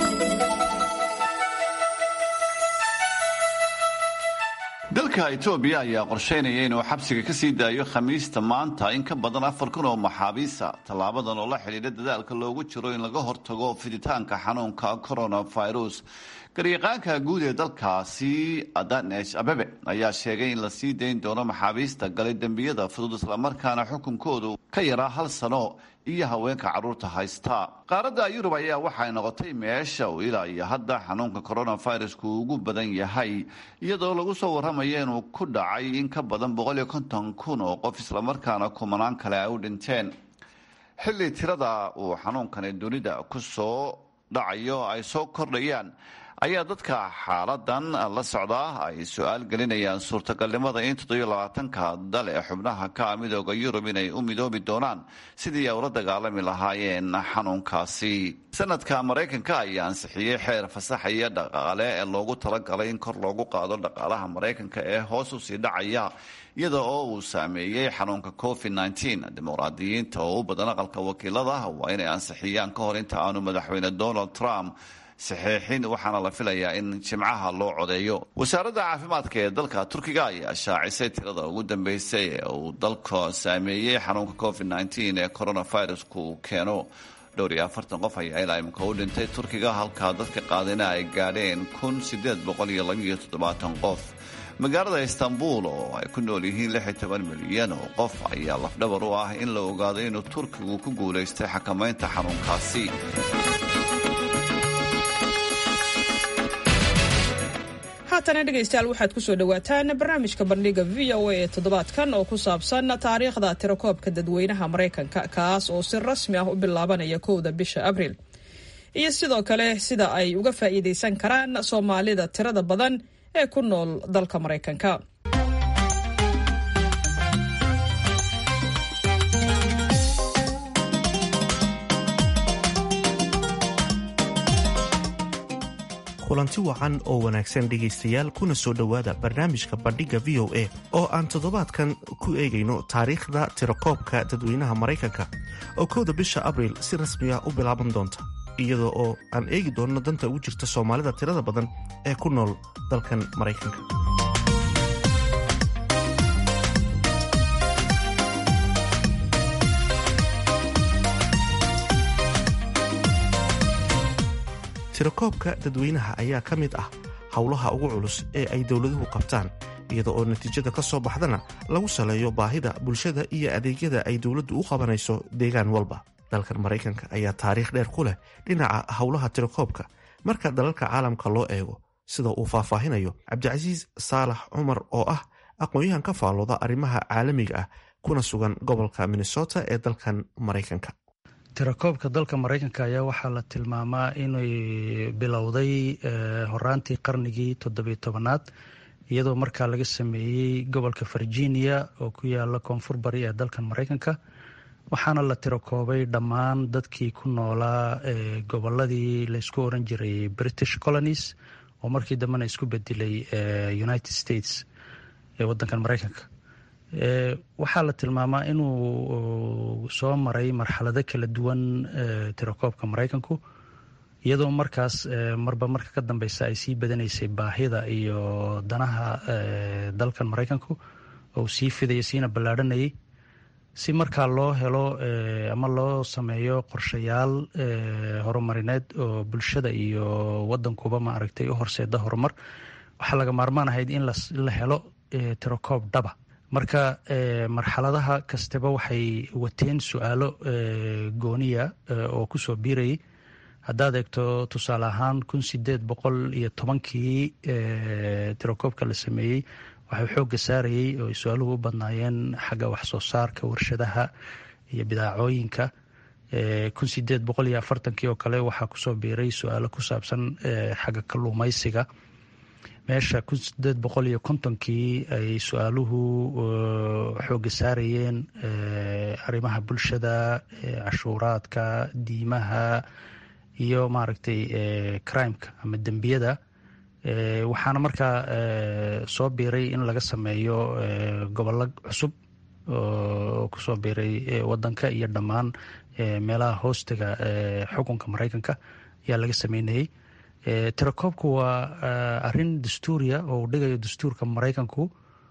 dalka etoobiya ayaa qorsheynaya inuu xabsiga ka sii daayo khamiista maanta in ka badan afar kun oo maxaabiisa tallaabadan oo la xidhiidha dadaalka loogu jiro in laga hortago fiditaanka xanuunka coronavirus garyaqaanka guud ee dalkaasi adanesh abebe ayaa sheegay in la sii dayn doono maxaabiista galay dembiyada fudud islamarkaana xukunkoodu ka yaraa hal sano iyo haweenka carruurta haysta qaaradda yurub ayaa waxay noqotay meesha uu ilaa iyo hadda xanuunka coronavirusku ugu badan yahay iyadoo lagu soo warramaya inuu ku dhacay in ka badan boqol iyo konton kun oo qof islamarkaana kumanaan kale ay u dhinteen xilli tirada uu xanuunkani dunida ku soo dhacayo ay soo kordhayaan ayaa dadka xaaladan la socdaa ay su-aal gelinayaan suurtagalnimada in toddobiyo labaatanka dal ee xubnaha ka ah midooda yurub inay u midoobi doonaan sidii ay ula dagaalami lahaayeen xanuunkaasi sanadka maraykanka ayaa ansixiyey xeer fasaxaya dhaqaale ee loogu talagalay in kor loogu qaado dhaqaalaha maraykanka ee hoos usii dhacaya iyada oo uu saameeyey xanuunka covid nteen dimuqraadiyiinta oo u badan aqalka wakiilada waa inay ansixiyaan ka hor inta aanu madaxweyne donald trump saxiixin waxaana la filayaa in jimcaha loo codeeyo wasaaradda caafimaadka ee dalka turkiga ayaa shaacisay tirada ugu dambeysay ee uu dalka saameeyey xanuunka covid nteen ee coronavirusku keeno dhowr iyo afartan qof ayaa ilaa imika u dhintay turkiga halka dadka qaadina ay gaadheen kun sideed boqol iyo labiiyo toddobaatan qof magaalada istanbul oo ay ku nool yihiin lix iyo toban milyan oo qof ayaa lafdhabar u ah in la ogaado inuu turkigu ku guulaystay xakamaynta xanuunkaasi haatana dhegaystayaal waxaad ku soo dhowaataan barnaamijka bandhiga v o a ee toddobaadkan oo ku saabsan taariikhda tirakoobka dadweynaha maraykanka kaas oo si rasmi ah u bilaabanaya kowda bisha abriil iyo sidoo kale sida ay uga faa'iidaysan karaan soomaalida tirada badan ee ku nool dalka maraykanka kulanti wacan oo wanaagsan dhegaystayaal kuna soo dhowaada barnaamijka bandhigga v o a oo aan toddobaadkan ku eegayno taariikhda tirakoobka dadweynaha maraykanka oo kowda bisha abriil si rasmi ah u bilaaban doonta iyadoo oo aan eegi doonno danta ugu jirta soomaalida tirada badan ee ku nool dalkan maraykanka tirakoobka dadweynaha ayaa ka mid ah howlaha ugu culus ee ay dowladuhu qabtaan iyada oo natiijada ka soo baxdana lagu saleeyo baahida bulshada iyo adeegyada ay dowladdu u qabanayso deegaan walba dalkan maraykanka ayaa taariikh dheer ku leh dhinaca howlaha tirakoobka marka dalalka caalamka loo eego sida uu faahfaahinayo cabdicasiis saalax cumar oo ah aqoon-yahan ka faallooda arrimaha caalamiga ah kuna sugan gobolka minnesota ee dalkan maraykanka tirakoobka dalka maraykanka ayaa waxaa la tilmaamaa inay bilowday horaantii qarnigii toddobiyo tobanaad iyadoo markaa laga sameeyey gobolka virginia oo ku yaala koonfur bari ee dalkan maraykanka waxaana la tirakoobay dhammaan dadkii ku noolaa goboladii laysku oran jiray british colonies oo markii dambena isku bedelay united states ee wadankan maraykanka waxaa la tilmaamaa inuu soo maray marxalado kala duwan tirakoobka maraykanku iyadoo markaas marba marka ka dambeysa ay sii badanaysay baahida iyo danaha dalkan maraykanku oo sii fidaya siina ballaadhanayay si markaa loo helo ama loo sameeyo qorshayaal horumarineed oo bulshada iyo wadankuba maaragtay u horseeda horumar waxaa laga maarmaan ahayd in la helo tirakoob dhaba marka marxaladaha kastaba waxay wateen su-aalo gooniya oo kusoo biirayay haddaad eegto tusaale ahaan kun sideed boqol iyo tobankii tirakoobka la sameeyey waxay xoogga saarayey oo ay su-aaluhu u badnaayeen xagga waxsoo saarka warshadaha iyo bidaacooyinka kun sideed boqol iyo afartankii oo kale waxaa kusoo biiray su-aalo ku saabsan xagga kalluumaysiga meesha kun sideed boqol iyo kontonkii ay su-aaluhu xoogga saarayeen arrimaha bulshada cashuuraadka diimaha iyo maaragtay crimeka ama dembiyada waxaana markaa soo biiray in laga sameeyo gobollo cusub oo kusoo biiray wadanka iyo dhammaan meelaha hoostiga xukunka maraykanka ayaa laga sameynayey tirakoobku waa arin dastuuriya oo uu dhigayo dastuurka maraykanku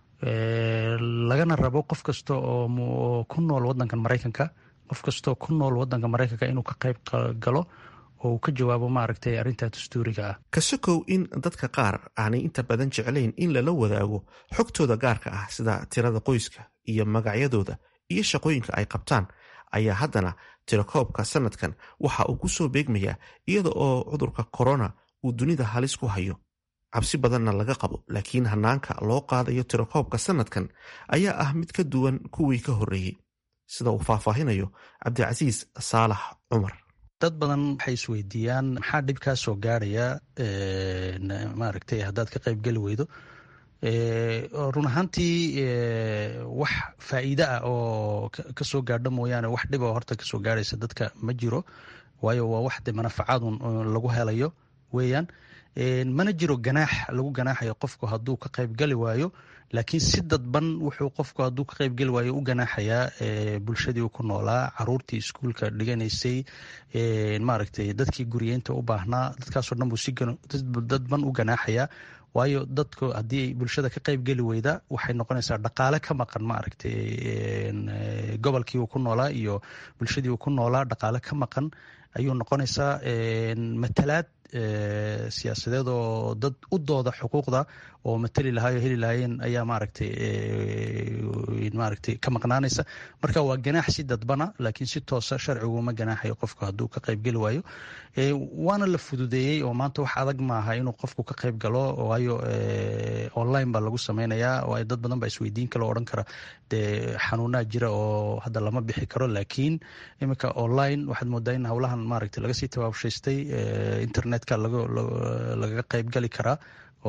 lagana rabo qof kasta oo ku nool wadankan maraykanka qof kastaoo ku nool wadanka maraykanka inuu ka qayb galo oo uu ka jawaabo maaragtay arrintaa dastuuriga ah kasokow in dadka qaar aanay inta badan jeclayn in lala wadaago xogtooda gaarka ah sida tirada qoyska iyo magacyadooda iyo shaqooyinka ay qabtaan ayaa haddana tirakoobka sanadkan waxa uu ku soo beegmayaa iyada oo cudurka korona uu dunida halis ku hayo cabsi badanna laga qabo laakiin hanaanka loo qaadayo tirakoobka sanadkan ayaa ah mid ka duwan kuwii ka horreeyey sida uu faahfaahinayo cabdicasiis saalax cumar dad badan waxay isweydiiyaan maxaa dhib kaa soo gaaraya maaragtay haddaad ka qayb geli weydo run ahaantii wax faa'iide ah oo kasoo gaadho mooyaane wax dhib oo horta kasoo gaaraysa dadka ma jiro waayo waa wax de manafacadun lagu helayo weeyaan mana jiro ganaax lagu ganaaxayo qofku hadduu ka qayb gali waayo laakiin si dadban wuxuu qofku hadduu ka qayb geli waayo u ganaaxayaa bulshadii uu ku noolaa caruurtii iskuulka dhiganaysay maaragtay dadkii guriyeynta u baahnaa dadkaasoo dhan buu si dadban u ganaaxayaa waayo dadku haddii bulshada ka qayb geli weyda waxay noqonaysaa dhaqaale ka maqan maaragtay gobolkii uu ku noolaa iyo bulshadii uu ku noolaa dhaqaale ka maqan ayuu noqonaysaa matalaad siyaasadeed oo dad u dooda xuquuqda oo matali lahaay oo heli lahaayeen ayaa maaragtay maaragtay ka maqnaanaysa marka waa ganaax si dadbana laakiin si toosa sharciguma ganaaxayo qofku hadduu ka qayb geli waayo waana la fududeeyey oo maanta wax adag maaha inuu qofku ka qayb galo waayo online baa lagu sameynayaa oo dad badan baa isweydiin kale oo odhan kara dee xanuunaa jira oo hadda lama bixi karo laakiin iminka online waxaad moodaa in howlahan maaragtay laga sii tabaabshaystay internetka lagaga qayb gali karaa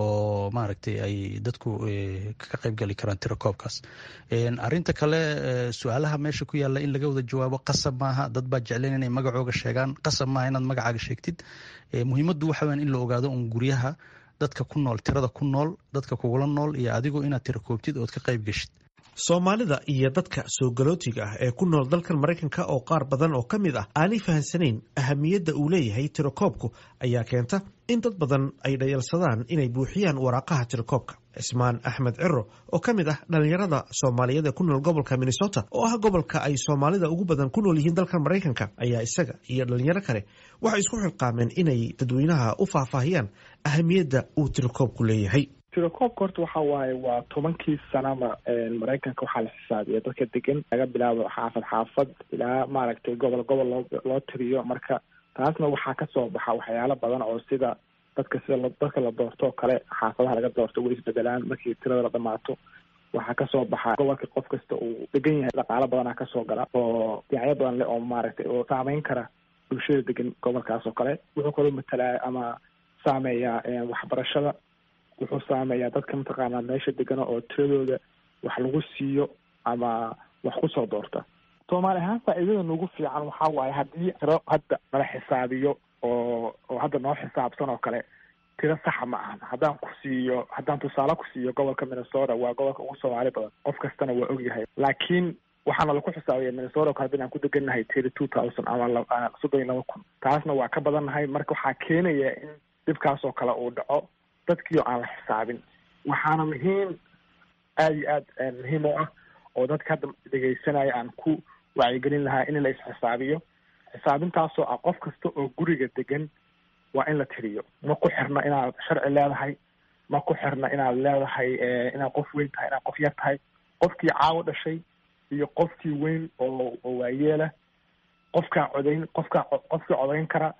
oo maaragtay ay dadku ka qayb gali karaan tirakoobkaas arinta kale su-aalaha meesha ku yaalla in laga wada jawaabo qasab maaha dad baa jecleen inay magacooga sheegaan qasab maaha inaad magacaaga sheegtid muhiimaddu waxa weyan in la ogaado un guryaha dadka ku nool tirada ku nool dadka kugula nool iyo adigu inaad tirakoobtid ood ka qayb geshid soomaalida iyo dadka soo galootiga ah ee ku nool dalkan maraykanka oo qaar badan oo ka mid ah aanay fahansanayn ahamiyadda uu leeyahay tirakoobku ayaa keenta in dad badan ay dhayalsadaan inay buuxiyaan waraaqaha tirakoobka cismaan axmed ciro oo ka mid ah dhallinyarada soomaaliyeed ee ku nool gobolka minnesota oo ah gobolka ay soomaalida ugu badan ku nool yihiin dalkan maraykanka ayaa isaga iyo dhalinyaro kale waxay isku xilqaameen inay dadweynaha u faahfaahiyaan ahamiyadda uu tirakoobku leeyahay tirakoobka horta waxa waaye waa tobankii sanaba maraykanka waxaa la xisaabiya dadka degan laga bilaabo xaafad xaafad ilaa maaragtay gobol gobol loo loo tiriyo marka taasna waxaa kasoo baxa waxyaalo badan oo sida dadka sida dadka la doorto oo kale xaafadaha laga doorto way isbedelaan markii tirada la dhamaato waxaa kasoo baxa gobolka qof kasta uu degan yahay dhaqaalo badanaa kasoo gala oo dhinacyo badan leh oo maaragtay oo saameyn kara bulshada degan gobolkaas oo kale wuxuu kaloo matalaa ama saameeyaa waxbarashada wuxuu saameeyaa dadka mataqaanaa meesha degana oo tiradooda wax lagu siiyo ama wax kusoo doorta soomaali ahaan faa'iidada nagu fiican waxaa waaye haddii tiro hadda nala xisaabiyo oo oo hadda noo xisaabsan oo kale tiro saxa ma ahan haddaan ku siiyo haddaan tusaale ku siiyo gobolka minnesota waa gobolka ugu soomaali badan qof kastana waa ogyahay laakiin waxaana laku xisaabiya minnesota kale hadii aan ku degannahay thirty two thousand ama soddon iyo laba kun taasna waa ka badannahay marka waxaa keenaya in dhibkaas oo kale uu dhaco dadkiio aan la xisaabin waxaana muhiim aada iyo aad muhiim u ah oo dadka hadda dhegaysanaya aan ku wacyigelin lahaa in la isxisaabiyo xisaabintaasoo ah qof kasta oo guriga degan waa in la tiriyo ma ku xirna inaad sharci leedahay ma ku xirna inaad leedahay inaad qof weyn tahay inaad qof yar tahay qofkii caawo dhashay iyo qofkii weyn oo oo waayeela qofkaa codayn qofkaa qofkii codayn kara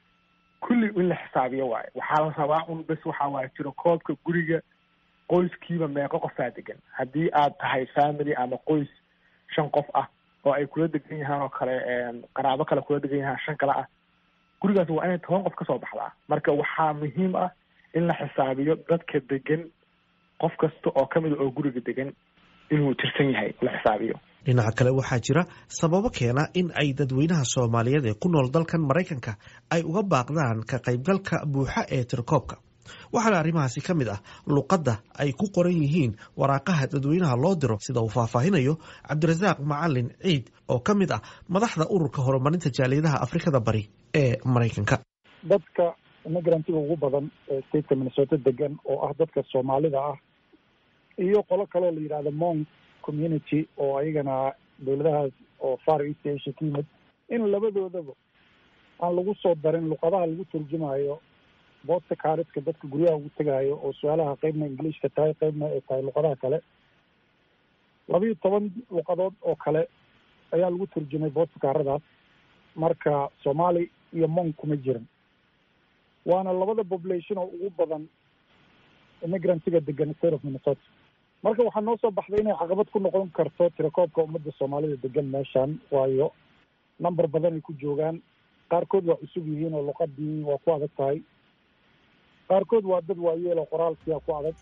kulli in la xisaabiyo waayo waxaa la rabaa un bes waxa waaye jiro koobka guriga qoyskiiba meeqo qofaa degan haddii aad tahay family ama qoys shan qof ah oo ay kula degan yahaan oo kale qaraabo kale kula degan yahaan shan kale ah gurigaas waa inay toban qof kasoo baxdaa marka waxaa muhiim ah in la xisaabiyo dadka degan qof kasta oo kamid a oo guriga degan inuu tirsan yahay la xisaabiyo dhinaca kale waxaa jira sababo keena in ay dadweynaha soomaaliyeed ee ku nool dalkan maraykanka ay uga baaqdaan ka qaybgalka buuxa ee tirakoobka waxaana arrimahaasi ka mid ah luqadda ay ku qoran yihiin waraaqaha dadweynaha loo diro sida uu faahfaahinayo cabdirasaaq macalin ciid oo ka mid ah madaxda ururka horumarinta jaaliyadaha afrikada bari ee maraykanka dadka imigrantiga ugu badan ee stateka minnesota degan oo ah dadka soomaalida ah iyo qolo kaleoo la yidhahdo mong community oo ayagana dowladahaas oo far east asia ka yimid in labadoodaba aan lagu soo darin luqadaha lagu turjumayo boosta kaariska dadka guryaha ugu tegaayo oo su-aalaha qeybna ingiliishka tahay qeybna ay tahay luqadaha kale labiiyo toban luqadood oo kale ayaa lagu turjumay boosta kaaradaas marka soomaali iyo mong kuma jiran waana labada population oo ugu badan immigrantiga degan state of minnesota marka waxaa noo soo baxday inay caqabad ku noqon karto tirakoobka ummadda soomaalida degan meeshan waayo number badan ay ku joogaan qaarkood waa cusub yihiin oo luqadii waa ku adag tahay qaarkood waa dad waayeel oo qoraalkiia ku adag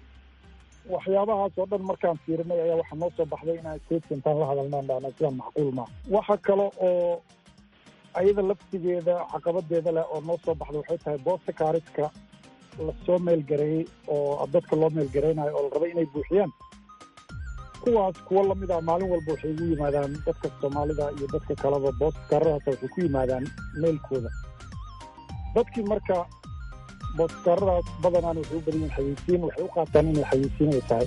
waxyaabahaas oo dhan markaan fiirinay ayaa waxaa noo soo baxday inaan stateka intaan la hadalnaan dhahna sidaan macquul maa waxa kale oo ayada laftigeeda caqabadeeda leh oo noo soo baxday waxay tahay boosta kaariska lasoo meelgareeyey oo dadka loo meelgareynayo oo la rabay inay buuxiyaan kuwaas kuwo lamid ah maalin walba waxay ugu yimaadaan dadka soomaalida iyo dadka kaleba boosta kaaradaas waxay ku yimaadaan meelkooda dadkii marka booskaaradaas badanaan waxay u badan yihin xayeysiin waxay u qaataan inay xayeysiin ay tahay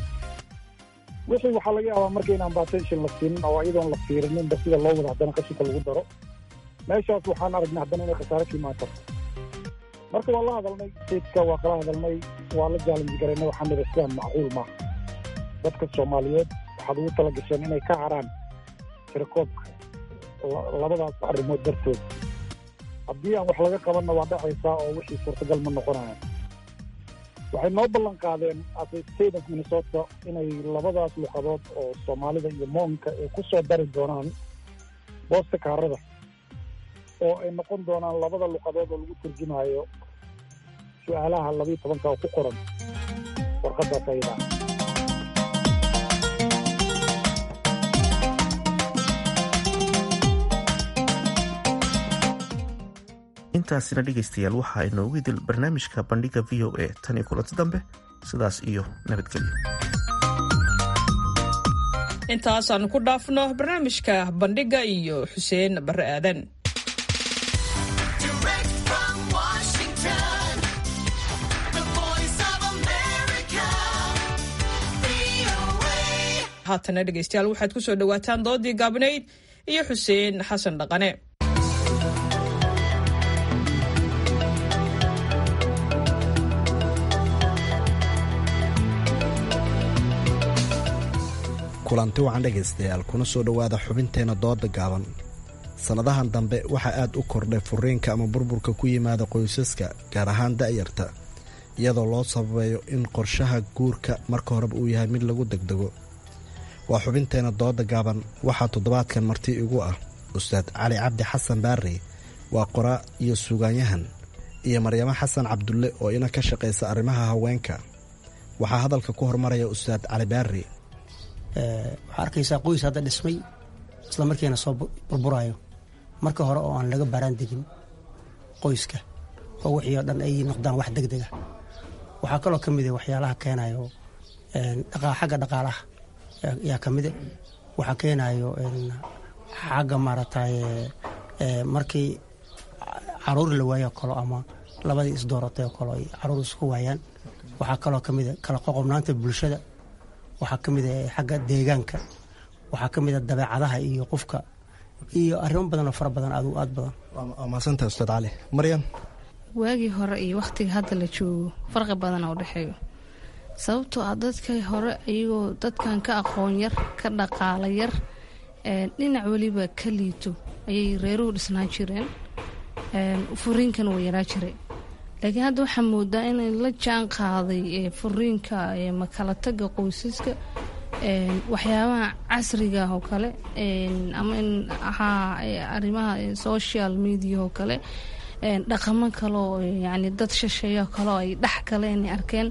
wixii waxaa laga yaabaa marka inaan batention la siinin oo iyadoon la fiirininba sida loo wada haddana qashinka lagu daro meeshaas waxaan aragnay haddana inay khasaare ka imaan karto marka waa la hadalnay stateska waa kala hadalnay waa la jaalanji garaynay waxaa nida sidaan macquul maaha dadka soomaaliyeed waxaad ugu tala gasheen inay ka haraan tirakoobka labadaas arrimood dartood haddii aan wax laga qabanna waa dhacaysaa oo wixii suurtagal ma noqonayaan waxay noo ballan qaadeen as a state of minnesota inay labadaas luqadood oo soomaalida iyo moonka ay ku soo dari doonaan boosta kaarada oo ay noqon doonaan labada luqadood oo lagu turjumaayo su-aalaha labiiyo tobanka oo ku qoran warqaddaas ayadaa intaasina dhegaystayaal waxaa inoogu idil barnaamijka bandhiga v o a tan iyo kulanti dambe sidaas iyo nabadgelyo intaasaanu ku dhaafno barnaamijka bandhiga iyo xuseen bare aadan haatana dhegaystayaal waxaad ku soo dhowaataan doodii gaabnayd iyo xuseen xasan dhaqane kulanti wacan dhegaystayaal kuna soo dhowaada xubinteenna dooda gaaban sannadahan dambe waxaa aad u kordhay furiinka ama burburka ku yimaada qoysaska gaar ahaan da'yarta iyadoo loo sababeeyo in qorshaha guurka marka horeba uu yahay mid lagu degdego waa xubinteenna dooda gaaban waxaa toddobaadkan marti igu ah ustaad cali cabdi xasan baarey waa qoraa iyo suugaanyahan iyo maryamo xasan cabdulle oo ina ka shaqaysa arrimaha haweenka waxaa hadalka ku hormaraya ustaad cali baarey waxaa arkaysaa qoys hadda dhismay isla markiina soo burburayo marka hore oo aan laga baaraan degin qoyska oo wixii oo dhan ay noqdaan wax deg dega waxaa kaloo ka mid waxyaalaha keenayo xagga dhaqaalaha yaa ka mide waxaa keenayo xagga maaragtay markii caruur la waayo kalo ama labadii isdooratay oo kale ay caruur isku waayaan waxaa kaloo ka mid kala qoqobnaanta bulshada waxaa ka mid a xagga deegaanka waxaa ka mid a dabeecadaha iyo qofka iyo arrimo badan oo fara badan aad aad badan waa mahadsantahay ustaad cali maryam waagii hore iyo wakhtiga hadda la joogo farqi badana u dhexeeyo sababtoo ah dadkay hore iyagoo dadkan ka aqoon yar ka dhaqaala yar dhinac weliba ka liito ayay reeruhu dhisnaan jireen furiinkana waa yaraa jiray laakiin hadda waxaa moodaa inay la jaan qaaday furiinka makala taga qoysaska waxyaabaha casriga oo kale ama in ahaa arrimaha social media oo kale dhaqamo kaleo yani dad shasheeyo kaleo ay dhex galeen ay arkeen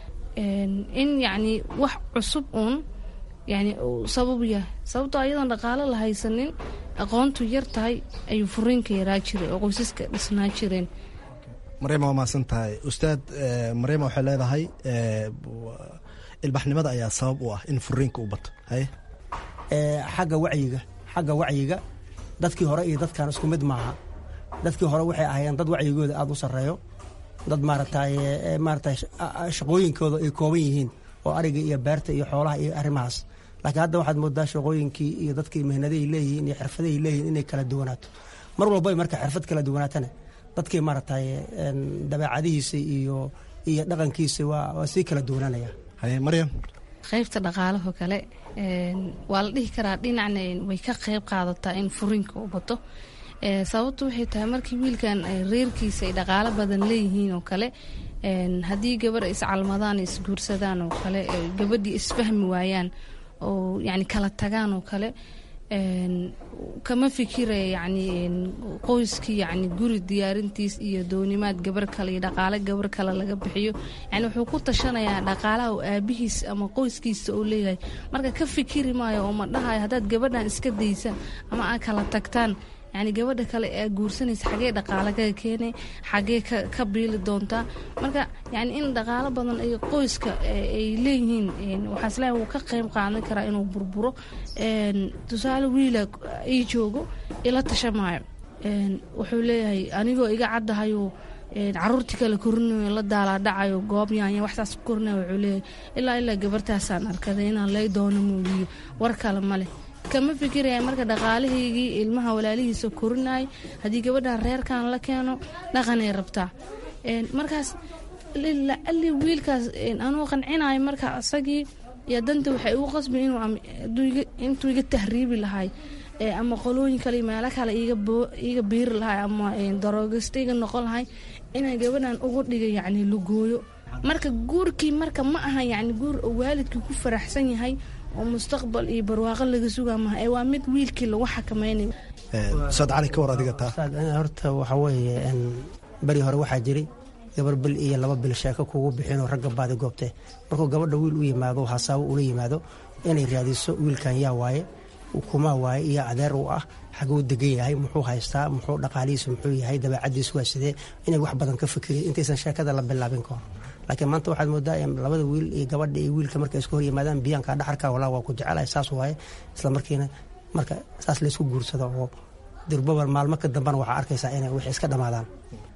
in yacni wax cusub uun yani uu sabab yahay sababtoo ayadoon dhaqaalo la haysanin aqoontu yar tahay ayuu furiinka yaraa jiray oo qoysaska dhisnaa jireen maryama waa mahadsan tahay ustaad maryama waxay leedahay ilbaxnimada ayaa sabab u ah in furiinka u bato haye xagga wacyiga xagga wacyiga dadkii hore iyo dadkan isku mid maaha dadkii hore waxay ahaayeen dad wacyigooda aada u sarreeyo dad maaragtay maaragtay shaqooyinkooda ay kooban yihiin oo ariga iyo beerta iyo xoolaha iyo arrimahaas laakiin hadda waxaad moodaa shaqooyinkii iyo dadkii mihnaday leeyihiin iyo xirfadahay leeyihiin inay kala duwanaato mar walba marka xirfad kala duwanaatana dadkii maaragtay dabeecadihiisa iyo iyo dhaqankiisa waa waa sii kala duwanaanaya haye maryam qaybta dhaqaalaho kale waa la dhihi karaa dhinacna way ka qayb qaadataa in furiinka u bato sababtu waxay tahay markii wiilkan reerkiisa ay dhaqaalo badan leeyihiin oo kale haddii gabar iscalmadaan isguursadaan oo kale gabadhii isfahmi waayaan oo yani kala tagaan oo kale kama fikiraya yani qoyskii yani guri diyaarintiis iyo doonimaad gabar kale iyo dhaqaale gabar kale laga bixiyo yani wuxuu ku tashanayaa dhaqaalaha oo aabihiis ama qoyskiisa oo leeyahay marka ka fikiri maayo oo ma dhahayo haddaad gabadhan iska daysa ama aad kala tagtaan yani gabadha kale ee guursanaysa xagee dhaqaale kaga keenay xagee ka biili doontaa marka yani in dhaqaalo badan ay qoyska ay leeyihiin waxaa isleeyahay wuu ka qayb qaadan karaa inuu burburo tusaale wiila ii joogo ila tashamaayo wuxuu leeyahay anigoo iga caddahayo caruurtii kale korinayo la daalaadhacayo goob yaanya waxsaas korinaya wuxuu leeyahay ilaa ilaa gabartaasaan arkaday inaan lay doono muuliyo war kale ma leh kama fikiraya marka dhaqaalahaygii ilmaha walaalihiisa korinay haddii gabadhan reerkan la keeno dhaqanay rabtaa markaas lacali wiilkaas anuu qancinayo marka asagii iyo danta waxay ugu qasbi intuu iga tahriibi lahay ama qolooyin kale meelo kale iga biiri lahay ama daroogista iga noqon lahay inaan gabadhan ugu dhiga yacni lugooyo marka guurkii marka ma aha yacni guur oo waalidkii ku faraxsan yahay oo mustaqbal iyo barwaaqo laga sugaa maha ee waa mid wiilkii lagu xakameynayo saad cali ka war adiga taa horta waxaa weeye beri hore waxaa jiray gabar bil iyo laba bil sheeko kugu bixinoo ragga baadi goobte markuu gabadha wiil u yimaado hasaabo ula yimaado inay raadiso wiilkan yaa waaye kumaa waaye iyo adeer u ah xaguu degan yahay muxuu haystaa muxuu dhaqaalihiisu muxuu yahay dabeecadiisu waa sidee inay wax badan ka fikiriy intaysan sheekada la bilaabin kahor laakiin maanta waxaad moodaa labada wiil iyo gabadha iyo wiilka markay isku hor yimaadaan biyaanka dhaxarka walaa waa ku jecelahay saas waaye isla markiina marka saas laysku guursado oo durbaba maalmo ka dambana waxaa arkaysaa inay wixii iska dhammaadaan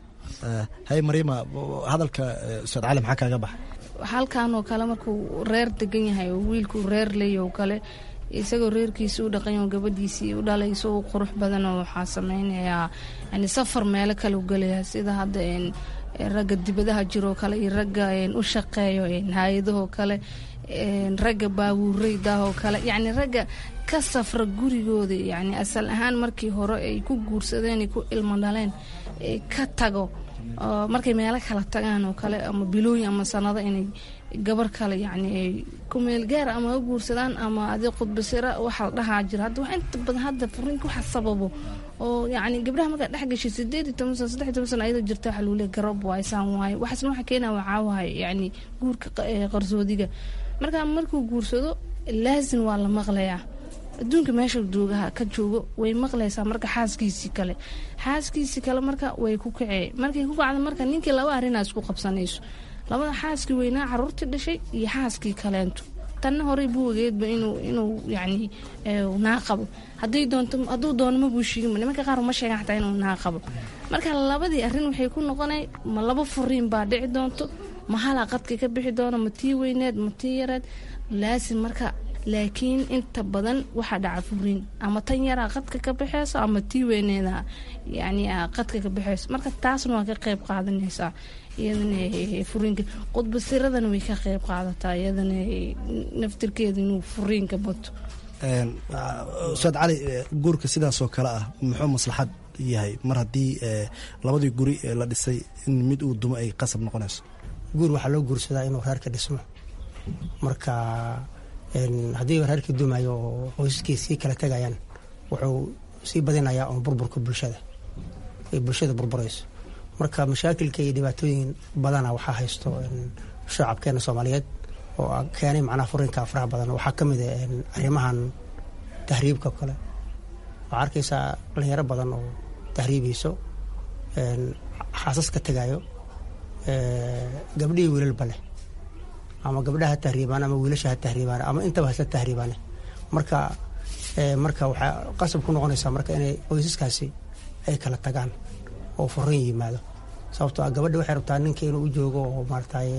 hay mariima hadalka ustaad cali maxaa kaaga baxa halkan oo kale markuu reer degan yahay oo wiilkuu reer leeya oo kale isagoo reerkiisa u dhaqanya oo gabadhiisii u dhalayso u qurux badan oo waxaa sameynayaa yani safar meelo kale u gelaya sida hadda ragga dibadaha jiroo kale iyo ragga u shaqeeyo hay-adahoo kale ragga baabuureydaahoo kale yacni ragga ka safra gurigooda yacni asal ahaan markii hore ay ku guursadeen ay ku ilmo dhaleen ka tago markay meelo kala tagaan oo kale ama bilooyin ama sanado inay gabar kale yacni ay ku meel gaar ama ha guursadaan ama adi khudbasira waxa la dhahaa jira hadda wax inta badan hadda furiinka waxa sababo oo yacni gabdhaha markaa dhex gashay sideed iyo toban sano saddex iyo toban sano ayada jirta waxa lagu leeyahay garab waay saan waaye waxaasna waxa keenaya waxaa waaye yacni guurka qarsoodiga marka markuu guursado laasin waa la maqlayaa adduunka meesha joogaha ka joogo way maqlaysaa marka xaaskiisii kale xaaskiisii kale marka way ku kacee markay ku kacda marka ninkii laba arrinaa isku qabsanayso labada xaaskii weynaa caruurtii dhashay iyo xaaskii kaleento tanna horey buu ogeedba inuu inuu yacni naa qabo haddii doonto hadduu doono ma buu sheegin nimanka qaar uma sheegan xataa inuu naa qabo marka labadii arrin waxay ku noqonay ma laba furiin baa dhici doonto ma halaa qadka ka bixi doono ma tii weyneed ma tii yareed laasin marka laakiin inta badan waxaa dhaca furiin ama tan yaraa qadka ka baxeyso ama tii weyneeda yani qadka ka baxeyso marka taasna waa ka qeyb qaadanaysaa iyadana furiinka qudbasiradana way ka qeyb qaadataa iyadana naftirkeeda inuu furiinka bato ustaad cali guurka sidaasoo kale ah muxuu maslaxad yahay mar haddii labadii guri la dhisay in mid uu dumo ay qasab noqonayso guur waxaa loo guursadaa inuu reerka dhismo marka haddii reerkii dumayo oo qoysaskii sii kala tegayaan wuxuu sii badinayaa oon burburka bulshada ay bulshada burburayso marka mashaakilka iyo dhibaatooyin badana waxaa haysto shacabkeena soomaaliyeed oo keenay macnaha furiinka faraha badan waxaa ka mid ah arrimahan tahriibka kale waxaa arkaysaa dhalinyaro badan oo tahriibayso xaasas ka tegayo gabdhihii wiilalba leh ama gabdhaha ha tahriibaan ama wiilasha ha tahriibaan ama intaba hasla tahriibaane marka marka waxaa qasab ku noqonaysaa marka inay qoysaskaasi ay kala tagaan oo furiin yimaado sababtoo ah gabadha waxay rabtaa ninka inuu u joogo oo maarataye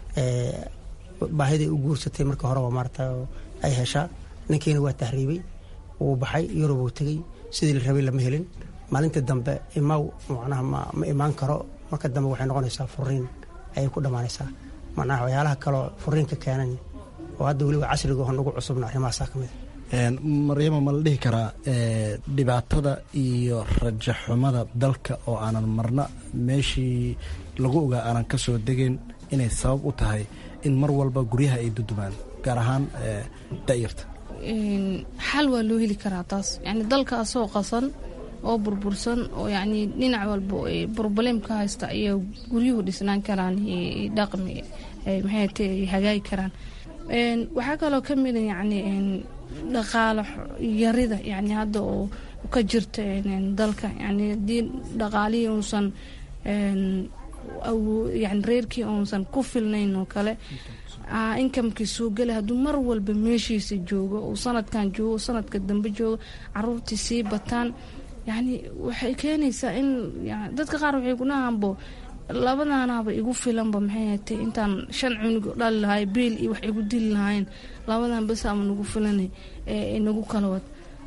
baahiday u guursatay marka horeba maarata ay heshaa ninkiina waa tahriibay wuu baxay yurub uu tegey sidii la rabay lama helin maalinta dambe imaw macnaha ma imaan karo marka dambe waxay noqonaysaa furiin ayay ku dhammaanaysaa macnaha waxyaalaha kaloo furiinka keenan oo hadda weliba casriga oo nagu cusubna arrimahaasaa ka mid maryama ma la dhihi karaa dhibaatada iyo rajaxumada dalka oo aanan marna meeshii lagu ogaa aanan ka soo degeyn inay sabab u tahay in mar walba guryaha ay dudumaan gaar ahaan da'yarta xal waa loo heli karaa taas yani dalka asoo qasan oo burbursan oo yacni dhinac walba broblem ka haysta ayaa guryuhu dhisnaan karaan dhaqmi maxay ta hagaagi karaan waxaa kaloo ka mida yacni dhaqaalo yarida yani hadda oo ka jirta dalka yani haddii dhaqaalihii uusan yani reerkii uusan ku filnayn oo kale inkamkii soo gala hadduu mar walba meeshiisa joogo uu sanadkan joogo sanadka dambe joogo caruurtii sii bataan yani waxay keenaysaa in dadka qaar waxay kunahanbo labadaanaaba igu filanba maxay hatay intaan shan cunug dhali lahay beel iyo wax igu dili lahayn labadan bes ama nagu filanay nagu kala wad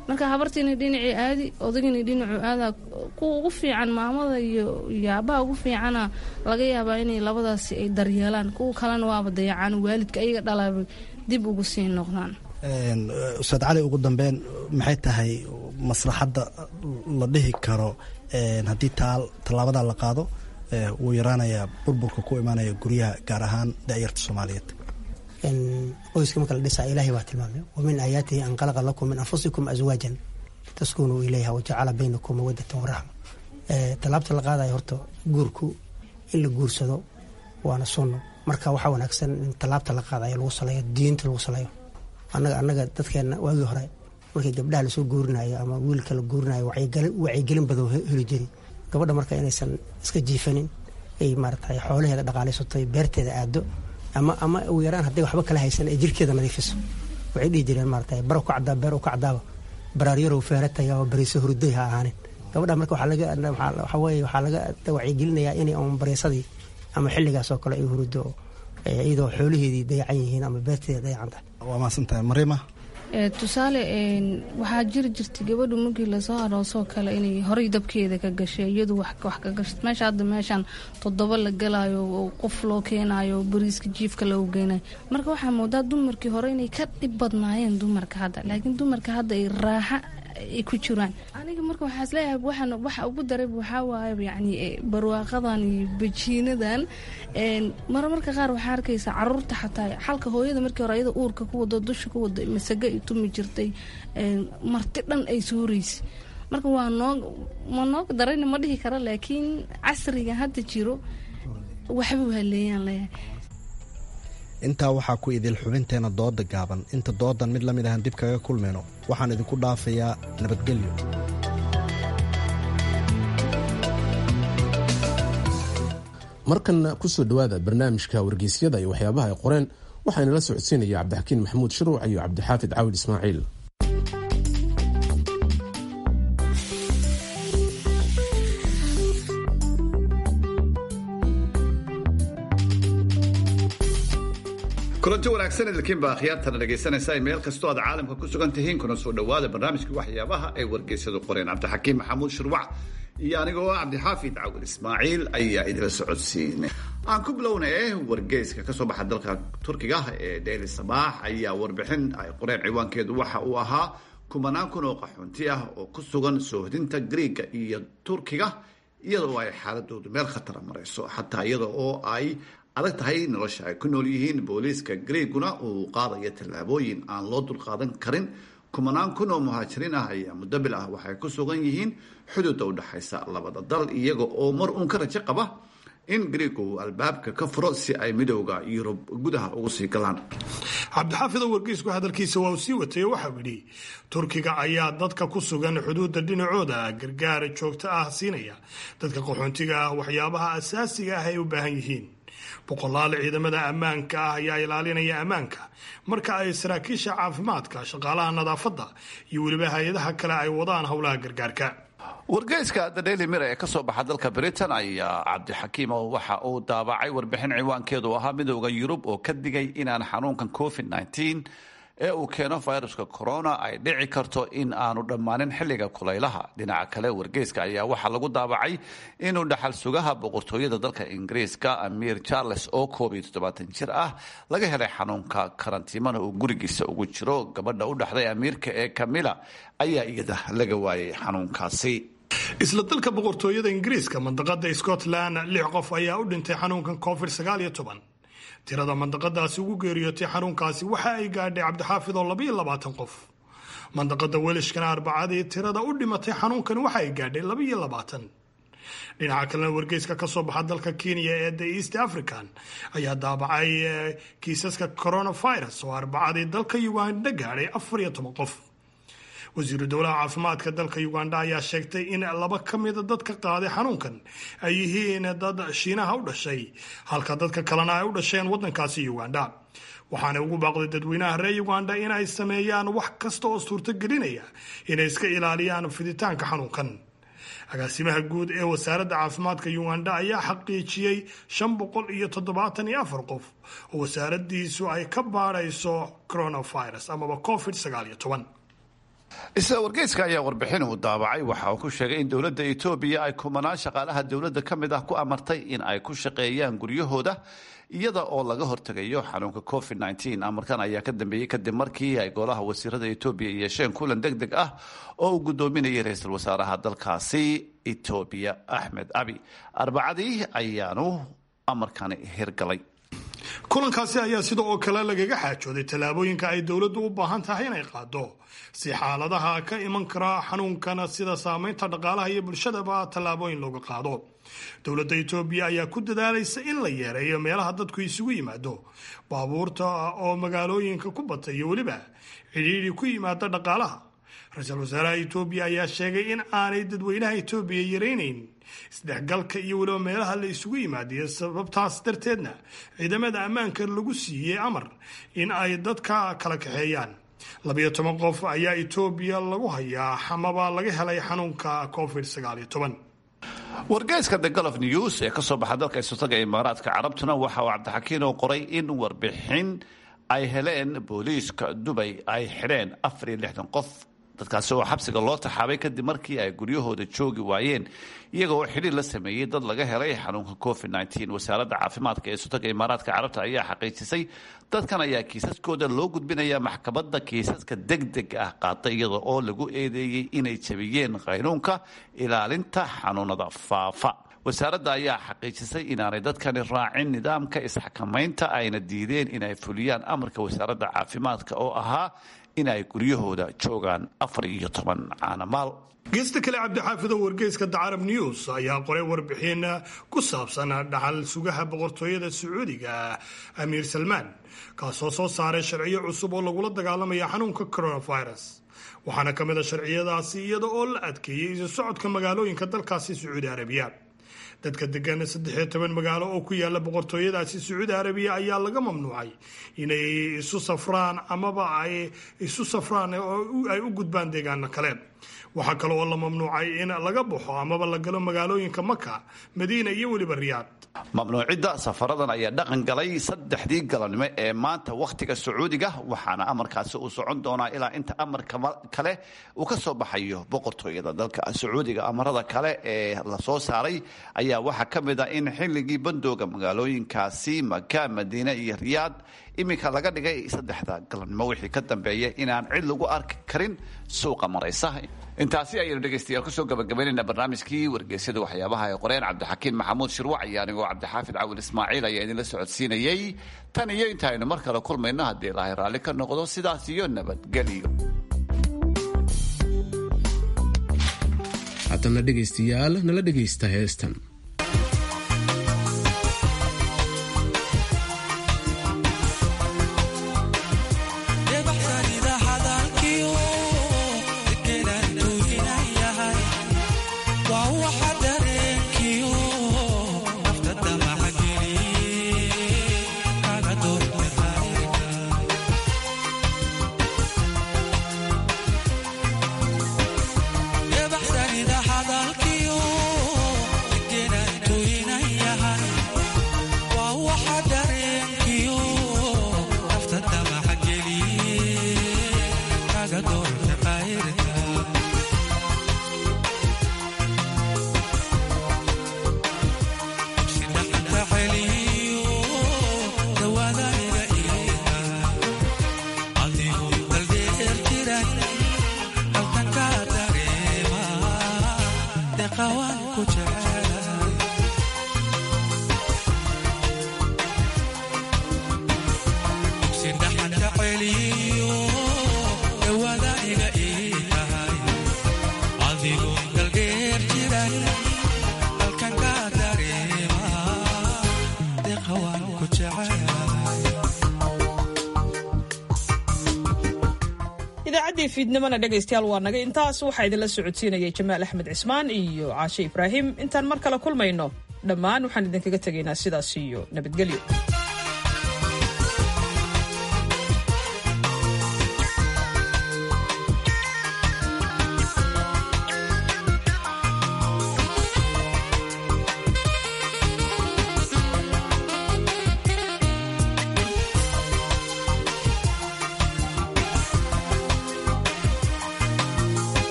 marka habartiina dhinacii aadi odagina dhinacu aadaa kuwa ugu fiican maamada iyo yaabaha ugu fiicana laga yaabaa inay labadaasi ay daryeelaan kuwa kalena waaba dayacaan waalidka ayaga dhalaaba dib ugu sii noqdaan ustaad cali ugu dambeyn maxay tahay maslaxadda la dhihi karo haddii tallaabada la qaado wuu yaraanayaa burburka ku imaanaya guryaha gaar ahaan da'yarta soomaaliyeed qoyska marka la dhisaa ilaahay baa tilmaamay wamin aayaatihi an qalaqa lakum min anfusikum aswaajan taskunuu ilayha wajacala baynakum mawadatan waraxma tallaabta la qaadayo horta guurku in la guursado waana sunno marka waxaa wanaagsan in tallaabta la qaadayo lagu saleeyo diinta lagu saleeyo annaga annaga dadkeena waagii hore markii gabdhaha lasoo guurinayo ama wiilka la guurinayo wacyigelin badan heli jiri gabadha marka inaysan iska jiifanin ay maaratay xoolaheeda dhaqaalaysato beerteeda aado ama ama ugu yaraan hadday waxba kala haysan ay jirkeeda nadiifiso waxay dhihi jireen maaratay baro ka caddaa beer u ka caddaaba baraaryarou feerataya oo bariiso hurday ha ahaanin gabadha marka waxaa laga waxaa weeye waxaa laga wacyigelinayaa inay un bareysadii ama xilligaas oo kale ay hurudo iyadoo xoolaheedii dayacan yihiin ama beerteeda dayacan tahay waa mahadsantahay mariima tusaale waxaa jiri jirtay gabadhu markii lasoo aroosoo kale inay horay dabkeeda ka gashay iyadu wax ka gasha meesha hadda meeshaan toddoba la galayo oo qof loo keenayo bariiska jiifka loogu geynayo marka waxaa moodaa dumarkii hore inay ka dhib badnaayeen dumarka hadda laakiin dumarka hadda ay raaxa ay ku jiraan aniga marka waxaa isleeyahay waxaan waxa ugu daray waxaa waaye yacni barwaaqadan iyo bajiinadan marmarka qaar waxaa arkaysaa caruurta xataa xalka hooyada markii hore ayada uurka ku wado dusha ku wada masago ay tumi jirtay marti dhan ay suuraysa marka waa noo ma nooga darayna ma dhihi kara laakiin casriga hadda jiro waxba haleeyaan leeyahay intaa waxaa ku idil xubinteena dooda gaaban inta doodan mid la mid ahan dib kaga kulmayno waxaan idinku dhaafayaa nabadgelyo markanna kusoo dhowaada barnaamijka wargeysyada iyo waxyaabaha ay qoreen waxaana la socodsiinaya cabdixakiin maxamuud shiruuc iyo cabdixaafid caawid ismaaciil kulanti wanaagsan idinkiinba akhyaartana dhegaysanaysa meel kastoo aad caalamka ku sugan tihiin kuna soo dhowaada barnaamijka waxyaabaha ay wargeysyadu qoreen cabdixakiim maxamuud shirwac iyo anigoo cabdixaafid cawil ismaaciil ayaa idila socodsiinay aan ku bilownay wargeyska kasoo baxa dalka turkiga ee daily sabaax ayaa warbixin ay qoreen ciwaankeedu waxa uu ahaa kumanaan kun oo qaxoonti ah oo ku sugan soohdinta griiga iyo turkiga iyadoo ay xaaladoodu meel khatara marayso xataa iyada oo ay adag tahay nolosha ay ku nool yihiin booliiska griiguna uu qaadayo tallaabooyin aan loo dulqaadan karin kumanaan kun oo muhaajiriin ah ayaa muddo bil ah waxay ku sugan yihiin xuduudda u dhexaysa labada dal iyaga oo mar uun ka rajo qaba in griigu uu albaabka ka furo si ay midowda yurub gudaha ugu sii galaan cabdixaafid oo wargeysku hadalkiisa waa uu sii watay waxau yidhi turkiga ayaa dadka ku sugan xuduudda dhinacooda gargaar joogto ah siinaya dadka qaxoontiga ah waxyaabaha asaasiga ah ay u baahan yihiin boqolaal ciidamada ammaanka ah ayaa ilaalinaya ammaanka marka ay saraakiisha caafimaadka shaqaalaha nadaafadda iyo weliba hay-adaha kale ay wadaan howlaha gargaarka wargeyska the daily mir ee kasoo baxa dalka britain ayaa cabdixakiim oo waxa uu daabacay warbixin ciwaankeedu ahaa midowda yurub oo ka digay inaan xanuunkan covid -19 ee uu keeno viruska corona ay dhici karto in aanu dhammaanin xilliga kulaylaha dhinaca kale wargeyska ayaa waxaa lagu daabacay inuu dhaxal sugaha boqortooyada dalka ingiriiska amiir charles oo koob iyo toddobaatan jir ah laga helay xanuunka karantiimana uu gurigiisa ugu jiro gabadha u dhaxday amiirka ee camilla ayaa iyada laga waayay xanuunkaasi isla dalka boqortooyada ingiriiska mandaqada scotland lix qof ayaa u dhintay xanuunkan covid sagaal iyo toban tirada mandaqadaasi ugu geeriyootay xanuunkaasi waxa ay gaadhay cabdixaafid oo labaiyo labaatan qof mandaqada welishkana arbacadii tirada u dhimatay xanuunkan waxa ay gaadhay labaiyo labaatan dhinaca kalena wargeyska kasoo baxa dalka kenya ee the east african ayaa daabacay kiisaska coronavirus oo arbacadii dalka uganda gaadhay afar iyo toban qof wasiiru dowlaha caafimaadka dalka uganda ayaa sheegtay in laba ka mida dadka qaaday xanuunkan ay yihiin dad shiinaha u dhashay halka dadka kalena ay u dhasheen wadankaasi uganda waxaana ugu baaqday dadweynaha reer uganda in ay sameeyaan wax kasta oo suurtogelinaya inay iska ilaaliyaan fiditaanka xanuunkan agaasimaha guud ee wasaaradda caafimaadka uganda ayaa xaqiijiyey shan boqol iyo toddobaatan iyo afar qof oo wasaaradiisu ay ka baadhayso coronavirus amaba covid sagaal iyo toban isla wargeyska ayaa warbixin uu daabacay waxa uu ku sheegay in dowladda etoobiya ay kumanaan shaqaalaha dowladda ka mid ah ku amartay in ay ku shaqeeyaan guryahooda iyada oo laga hortegayo xanuunka covid nteen amarkan ayaa ka dambeeyey kadib markii ay golaha wasiirada etoobiya yeesheen kulan deg deg ah oo uu gudoominayay ra-iisul wasaaraha dalkaasi etoobiya axmed abi arbacadii ayaanu amarkani hirgalay kulankaasi ayaa sida oo kale lagaga xaajooday tallaabooyinka ay dowladdu u baahan tahay inay qaado si xaaladaha ka iman kara xanuunkana sida saameynta dhaqaalaha iyo bulshadaba tallaabooyin looga qaado dowladda etoobiya ayaa ku dadaalaysa in la yeereeyo meelaha dadku isugu yimaado baabuurta oo magaalooyinka ku batay iyo weliba cidhiidhi ku yimaada dhaqaalaha ra-iisul wasaaraha etoobiya ayaa sheegay in aanay dadweynaha etoobiya yaraynayn isdhexgalka iyo weliba meelaha la isugu yimaadiyo sababtaas darteedna ciidamada ammaanka lagu siiyey amar in ay dadka kala kaxeeyaan labiyo toban qof ayaa etoobiya lagu hayaa amaba laga helay xanuunka covid sagaaliyo toban wargeyska the golof news ee kasoo baxa dalka isotaga imaaraadka carabtuna waxa uu cabdixakiin oo qoray in warbixin ay heleen booliiska dubay ay xidheen afar iyo lixdan qof dadkaasi oo xabsiga loo taxaabay kadib markii ay guryahooda joogi waayeen iyaga oo xidhiir la sameeyey dad laga helay xanuunka covid wasaaradda caafimaadka ee isotaga imaaraadka carabta ayaa xaqiijisay dadkan ayaa kiisaskooda loo gudbinaya maxkamadda kiisaska deg deg ah qaata iyada oo lagu eedeeyey inay jabiyeen qaynuunka ilaalinta xanuunada faafa wasaaradda ayaa xaqiijisay inaanay dadkani raacin nidaamka isxakamaynta ayna diideen inay fuliyaan amarka wasaaradda caafimaadka oo ahaa in ay guryahooda joogaan afar iyo toban caanamaal geesta kale cabdixaafid oo wargeyska dacarab news ayaa qoray warbixin ku saabsan dhaxal sugaha boqortooyada sacuudiga amiir salmaan kaasoo soo saaray sharciyo cusub oo lagula dagaalamaya xanuunka coronavirus waxaana ka mid a sharciyadaasi iyada oo la adkeeyey isu socodka magaalooyinka dalkaasi sacuudi arabiya dadka degan saddexiyo toban magaalo oo ku yaala boqortooyadaasi sacuudi arabiya ayaa laga mamnuucay inay isu safraan amaba ay isu safraan oo ay u gudbaan deegaano kale waxaa kale oo la mamnuucay in laga baxo amaba la galo magaalooyinka maka madiina iyo weliba riyaad mamnuucidda safaradan ayaa dhaqan galay saddexdii galabnimo ee maanta wakhtiga sacuudiga waxaana amarkaasi uu socon doonaa ilaa inta amarka kale uu ka soo baxayo boqortooyada dalka sacuudiga amarada kale ee lasoo saaray ayaa waxaa ka mid ah in xilligii bandooga magaalooyinkaasi maka madiine iyo riyaad iminka laga dhigay saddexda galabnimo wixii ka dambeeya inaan cid lagu arki karin suuqa maraysa intaasi ayaynu dhegaystayaal kusoo gabagabaynayna barnaamijkii wargeysyada waxyaabaha ay qoreen cabdixakiin maxamuud shirwac iyo anigoo cabdixaafid cawil ismaaciil ayaa idinla socodsiinayey tan iyo intaaynu mar kale kulmayno haddii ilaahay raalli ka noqdo sidaas iyo nabadgelyo haddana dhegaystayaal nala dhegaysta heestan idaacaddii fiidnimona dhegaystayaal waa naga intaas waxaa idinla socodsiinayay jamaal axmed cismaan iyo caashe ibraahim intaan mar kale kulmayno dhammaan waxaan idinkaga tegaynaa sidaas iyo nabadgelyo